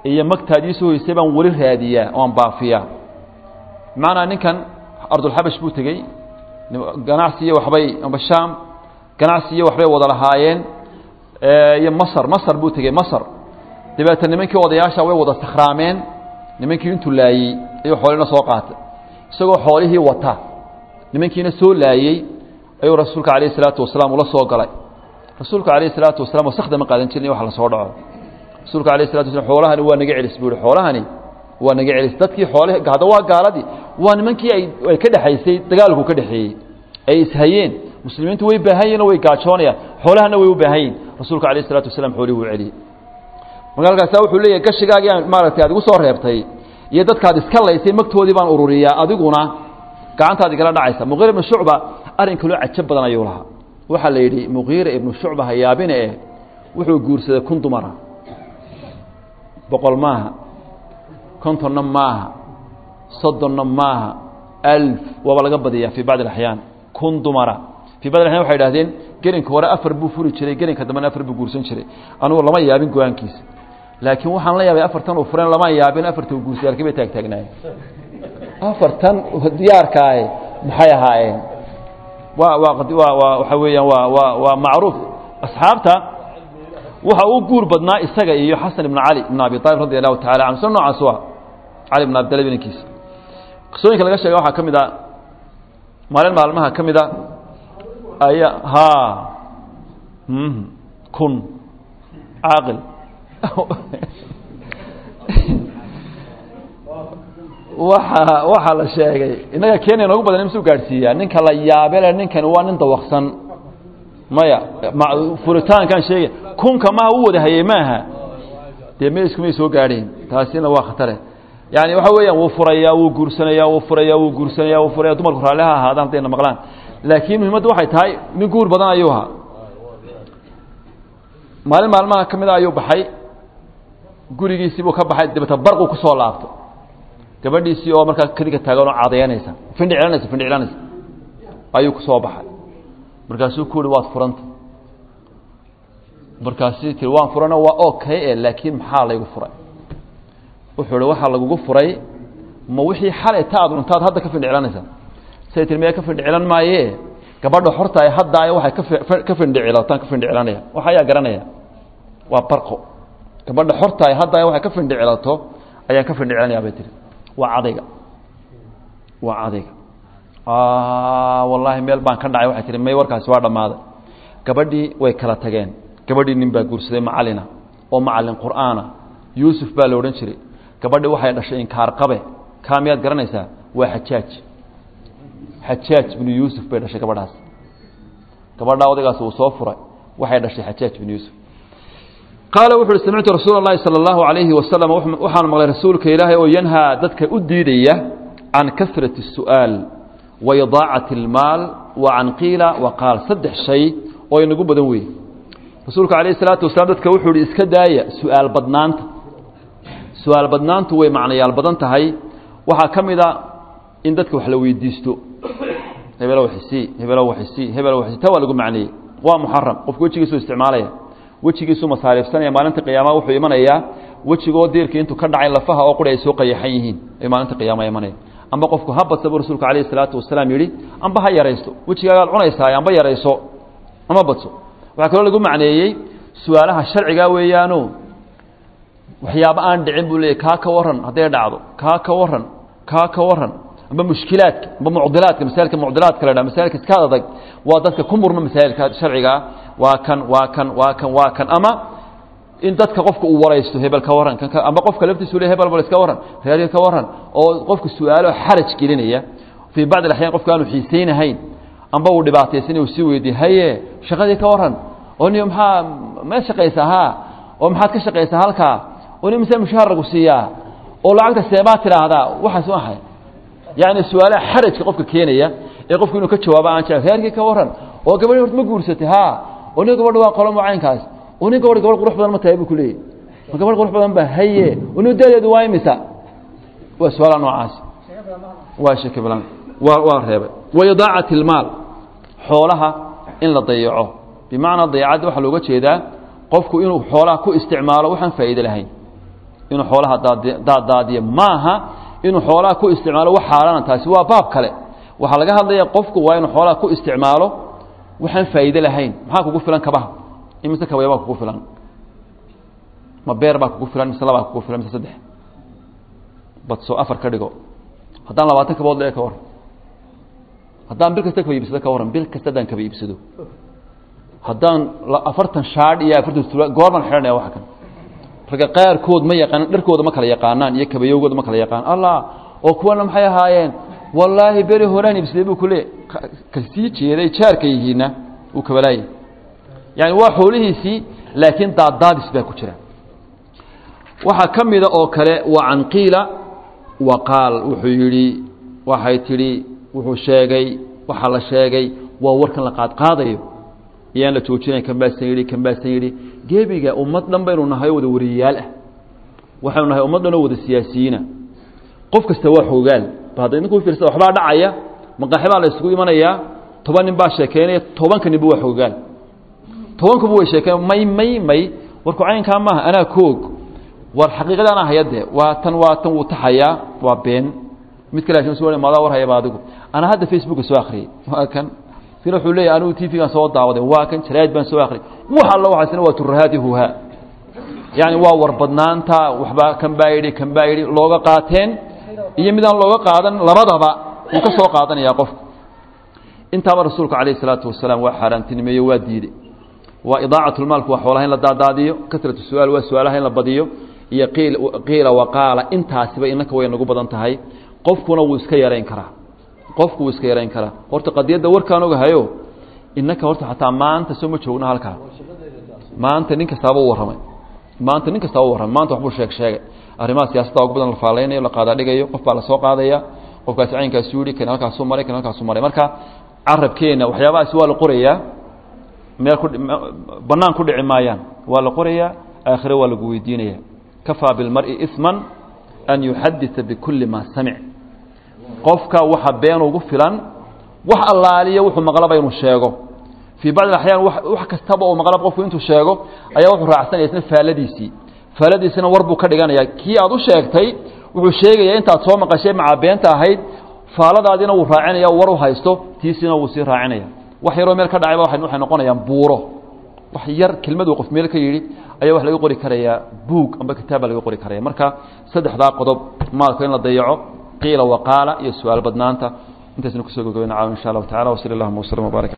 iyo magtaadii soo hoysay baan weli raadiyaa oan baafiyaa bimacnaa ninkan ardulxabash buu tegey ganacsi iyo waxbay amba shaam ganacsi iyo waxbay wada lahaayeen iyo masar masar buu tegey masar dabeeta nimankii odayaasha way wada sakhraameen nimankii intuu laayey ayuu xoolina soo qaatay isagoo xoolihii wata nimankiina soo laayey ayuu rasuulka calayh isalaatu wasalaam ula soo galay rasuulka calayh isalaatu wasalaam wasakda ma qaadan jirin wax la soo dhaco rasuulka alayh salatu waslam xoolahani waa naga celis buu ihi xoolahani waa naga celis dadkii xoolih hadda waa gaaladii waa nimankii ay ay ka dhexaysay dagaalku ka dhexeeyey ay ishayeen muslimiintu way baahan yihin oo way gaajoonayaan xoolahana way u baahan yihin rasuulka alayh isalaatu wasalaam xoolihii wuu celiyey marka halkaasa wuxuu leeyahy gashigaagii aan maaragtay aad igu soo reebtay iyo dadkaad iska laysay magtoodii baan ururiyaa adiguna gacantaad igala dhacaysa muqiira ibnu shucba arrin kaloo cajab badan ayuu lahaa waxaa la yidhi muqiira ibnu shucba hayaabine eh wuxuu guursaday kun dumara boqol maaha kontonna maaha soddonna maaha alf waaba laga badiyaa fii bacdi alaxyaan kun dumara fii bacdi axyaan waxay idhahdeen gelinka hore afar buu furi jiray gelinka dambena afar buu guursan jiray anugu lama yaabin go-aankiisa laakiin waxaan la yaabay afartan uu fureen lama yaabin afarta uu guursaday halkii bay taagtaagnaayeen afartan diyaarkaae maxay ahaayeen waa waa waa waa waxa weeyaan waa waa waa macruuf asxaabta waxa uu guur badnaa isaga iyo xasan ibn cali ibn abi aalib radi allahu tacala canhu sida noocaas u ah cali ibn abi talib inankiisa qisooyinka laga sheega waxaa ka mid a maalin maalmaha ka mid a aya ha kun caaqil waxa waxaa la sheegay innaga kenya noogu badan imsuu gaadhsiiyaa ninka la yaabele ninkani waa nin dawaqsan maya furitaankaan sheegay kunka maha u wada hayey maaha dee me iskumay soo gaadheen taasina waa khatare yani waxa weeyaan wuu furayaa wuu guursanaya wuu furaya wuu guursanaya wuu furaya dumarku raalli ha ahaadaan haddayna maqlaan laakiin muhimaddu waxay tahay nin guur badan ayuu ahaa maalin maalmaha ka mid a ayuu baxay gurigiisiibuu ka baxay dabeta barquu kusoo laabto gabadhiisii oo markaa kadiga taagan oo cadeynaysa findhiclanaysa findhiclanaysa ayuu kusoo baxay markaasuu ku uhi waad furanta markaasuu tii waan furana waa okay e laakiin maxaa laygu furay wuxuu hi waxaa lagugu furay ma wixii xalay ta ad cuntaad hadda ka findhiclanaysa say tii maya ka findhicilan maaye gabadha horta ay hadda waxay ka findhicilataan ka findhicilanaya wax ayaa garanaya waa barqo gabadha horta ay hadda waxay ka findhicilato ayaan ka findhicilanaya bay tihi waa cadayga waa cadayga wallaahi meel baan ka dhacay waxay tihi may warkaasi waa dhammaaday gabadhii way kala tageen gabadhii nin baa guursaday macalina oo macalin qur'aana yuusuf baa la odhan jiray gabadhii waxay dhashay inkaar qabe kaa miyaad garanaysaa waa xajaaj xajaaj binu yuusuf bay dhashay gabadhaas gabadhaa odaygaas uu soo furay waxay dhashay xajaaj binu yuusuf qaala wuxu uhi samictu rasuula اllahi salى اllahu alayhi wasalam waxaan maqlay rasuulka ilaahay oo yanhaa dadka u diidaya can kasrati الsu'aal wa idaacati اlmaal wa can qiila wa qaal saddex shay oo inagu badan weeye rasuulku alayh الsalaatu wasalaam dadka wuxuu ihi iska daaya su-aal badnaanta su-aal badnaantu way macnayaal badan tahay waxaa ka mid a in dadka wax la weydiisto hebelo waxisii hebelo waxisii hebelo waxisii ta waa lagu macneeyey waa muxaram qofku wejigiisu isticmaalaya wejigiisuu masaariifsanaya maalinta qiyaamaha wuxuu imanayaa wejigoo diirkii intuu ka dhacay lafaha oo quri ay soo qayaxan yihiin ay maalinta qiyaamaha imanaya amba qofku ha badsa buu rasuulku alayh isalaatu wasalaam yidhi amba ha yaraysto wejigaagaad cunaysaa amba yarayso ama badso waxaa kaloo lagu macneeyey su-aalaha sharcigaa weeyaano waxyaaba aan dhicin buu leeyay kaa ka waran hadday dhacdo kaa ka waran kaa ka waran amba mushkilaadka amba mucdilaadka masaailka mucdilaadka la dhaha masaailka iska adag waa dadka ku murma masaa'ilka sharcigaa waa kan waa kan waa kan waa kan ama in dadka qofka uu waraysto hebel ka waran kan amba qofka laftiisu le hebel bal iska waran reer ka waran oo qofka su-aalo xaraj gelinaya fii bacdi alaxyaan qofka aanu xiisaynahayn amba uu dhibaataysan uu sii weydiye haye shaqadii ka waran oo ni maxaa ma shaqaysaa ha oo maxaad ka shaqaysaa halkaa oo ni mise mushaar lagu siiyaa oo lacagta seebaad tidhaahdaa waxaas waxay yacni su-aalaha xarajka qofka keenaya ee qofku inuu ka jawaabo aan jecel reerkii ka waran oo gabadhi horta ma guursatay ha oo nin gabadha waa qolo mucaynkaas oo nin gabadh gabadh qurux badan ma tahay buu ku leeyahy ma gabadh qurux badan ba haye oo nin daadeedu waa imisa waa su-aalaha noocaasi waa shaki balan waa waa reebay wa idaacati ilmaal xoolaha in la dayaco bimacnaa dayacadda waxaa looga jeedaa qofku inuu xoolaha ku isticmaalo waxaan faa'iide lahayn inuu xoolaha daadaadiyo maaha inuu xoolaha ku isticmaalo wax xaaraana taasi waa baab kale waxaa laga hadlaya qofku waa inuu xoolaha ku isticmaalo waxaan faa'iide lahayn maxaa kugu filan kabaha imise kabaya baa kugu filan ma beer baa kugu filan mise labaa kugu filan mise saddex badso afar ka dhigo haddaan labaatan kabood le ka waran haddaan bil kasta kaba iibsado ka warran bil kasta haddaan kaba iibsado haddaan afartan shaadh iyo afartan sula goorban xidhanaya waxa kan ragga qaarkood ma yaqaanaan dharkooda ma kala yaqaanaan iyo kabayowgooda ma kala yaqaan allah oo kuwana maxay ahaayeen wallaahi beri horaan iibsaday buu kule ka sii jeeday jaarka yihiinna uu kabalaayay yani waa xoolihiisii laakiin daaddaadis baa ku jira waxaa ka mida oo kale wa can qiila wa qaal wuxuu yidhi waxay tidhi wuxuu sheegay waxaa la sheegay waa warkan la qaadqaadayo iyaan la joojinayn kan baasan yidhi kan baasan yidhi gebiga ummad dhan baynu nahay oo wada wariyayaal ah waxaynu nahay ummad dhan oo wada siyaasiyiina qof kasta waa xoogaal ba hadda idinku fiirsada waxbaa dhacaya maqaaxi baa la isugu imanayaa toban nin baa sheekeynaya tobanka ninba waa xoogaal tobankuba way sheekeen may may may warku caynkaa maaha anaa koog war xaqiiqada anaa hayadee waa tan waa tan wuu taxayaa waa been mid kale s maadaa war hayaba adigu anaa hadda facebooka soo akriyey waa kan sina wuxuu leeyahy anigu t v-gaan soo daawaday waa kan jaraa'id baan soo akriyay wax alla waxaasina waa turahaadi huha yani waa warbadnaanta waxbaa kan baa yidhi kan baa yidhi looga qaateen iyo midaan looga qaadan labadaba wuu ka soo qaadanaya qofku intaaba rasuulku calayh isalaatu wasalaam waa xaaraantinimeeyo waa diiday waa idaacatlmaalku waa xoolaha in la daadaadiyo kasratu su-aal waa su-aalaha in la badiyo iyo qiil qiila waqaala intaasiba inaka way nagu badan tahay qofkuna wuu iska yarayn karaa qofku wuu iska yarayn karaa horta qadiyadda warkaan ogahayo inaka horta xataa maanta soo ma joogno halkaa maanta nin kastaaba u warramay maanta nin kastaaba u warramay maanta waxbuu sheeg sheegay arrimaha siyaasadda ugu badan la faaleynayo la qaadaadhigayo qof baa la soo qaadaya qofkaasi caynkaasu yidhi kan halkaasuu maray kan halkaasuu maray marka carabkeenna waxyaabahaasi waa la qorayaa meel ku bannaan ku dhici maayaan waa la qorayaa aakhire waa lagu weydiinaya kafaa bilmar'i isman an yuxadita bikulli maa samic qofka waxa been ugu filan wax allaaliya wuxuu maqlaba inuu sheego fii bacdi axyaan wax kastaba oo maqlaba qofku intuu sheego ayaa wuxuu raacsanaya isna faaladiisii faaladiisina war buu ka dhiganaya kii aad u sheegtay wuxuu sheegaya intaad soo maqashay macaa beenta ahayd faaladaadiina wuu raacinaya war u haysto tiisiina wuu sii raacinaya wax yaroo meel ka dhacayba waxay noqonayaan buuro wax yar kelmaduu qof meel ka yidhi ayaa wax laga qori karayaa buug amba kitaab baa laga qori karaya marka saddexdaa qodob maalka in la dayaco qiila waqaala iyo su-aal badnaanta intaasna kusoo gogobeyna caawa insha allahu tacala wasali allahuma waslm wbaarak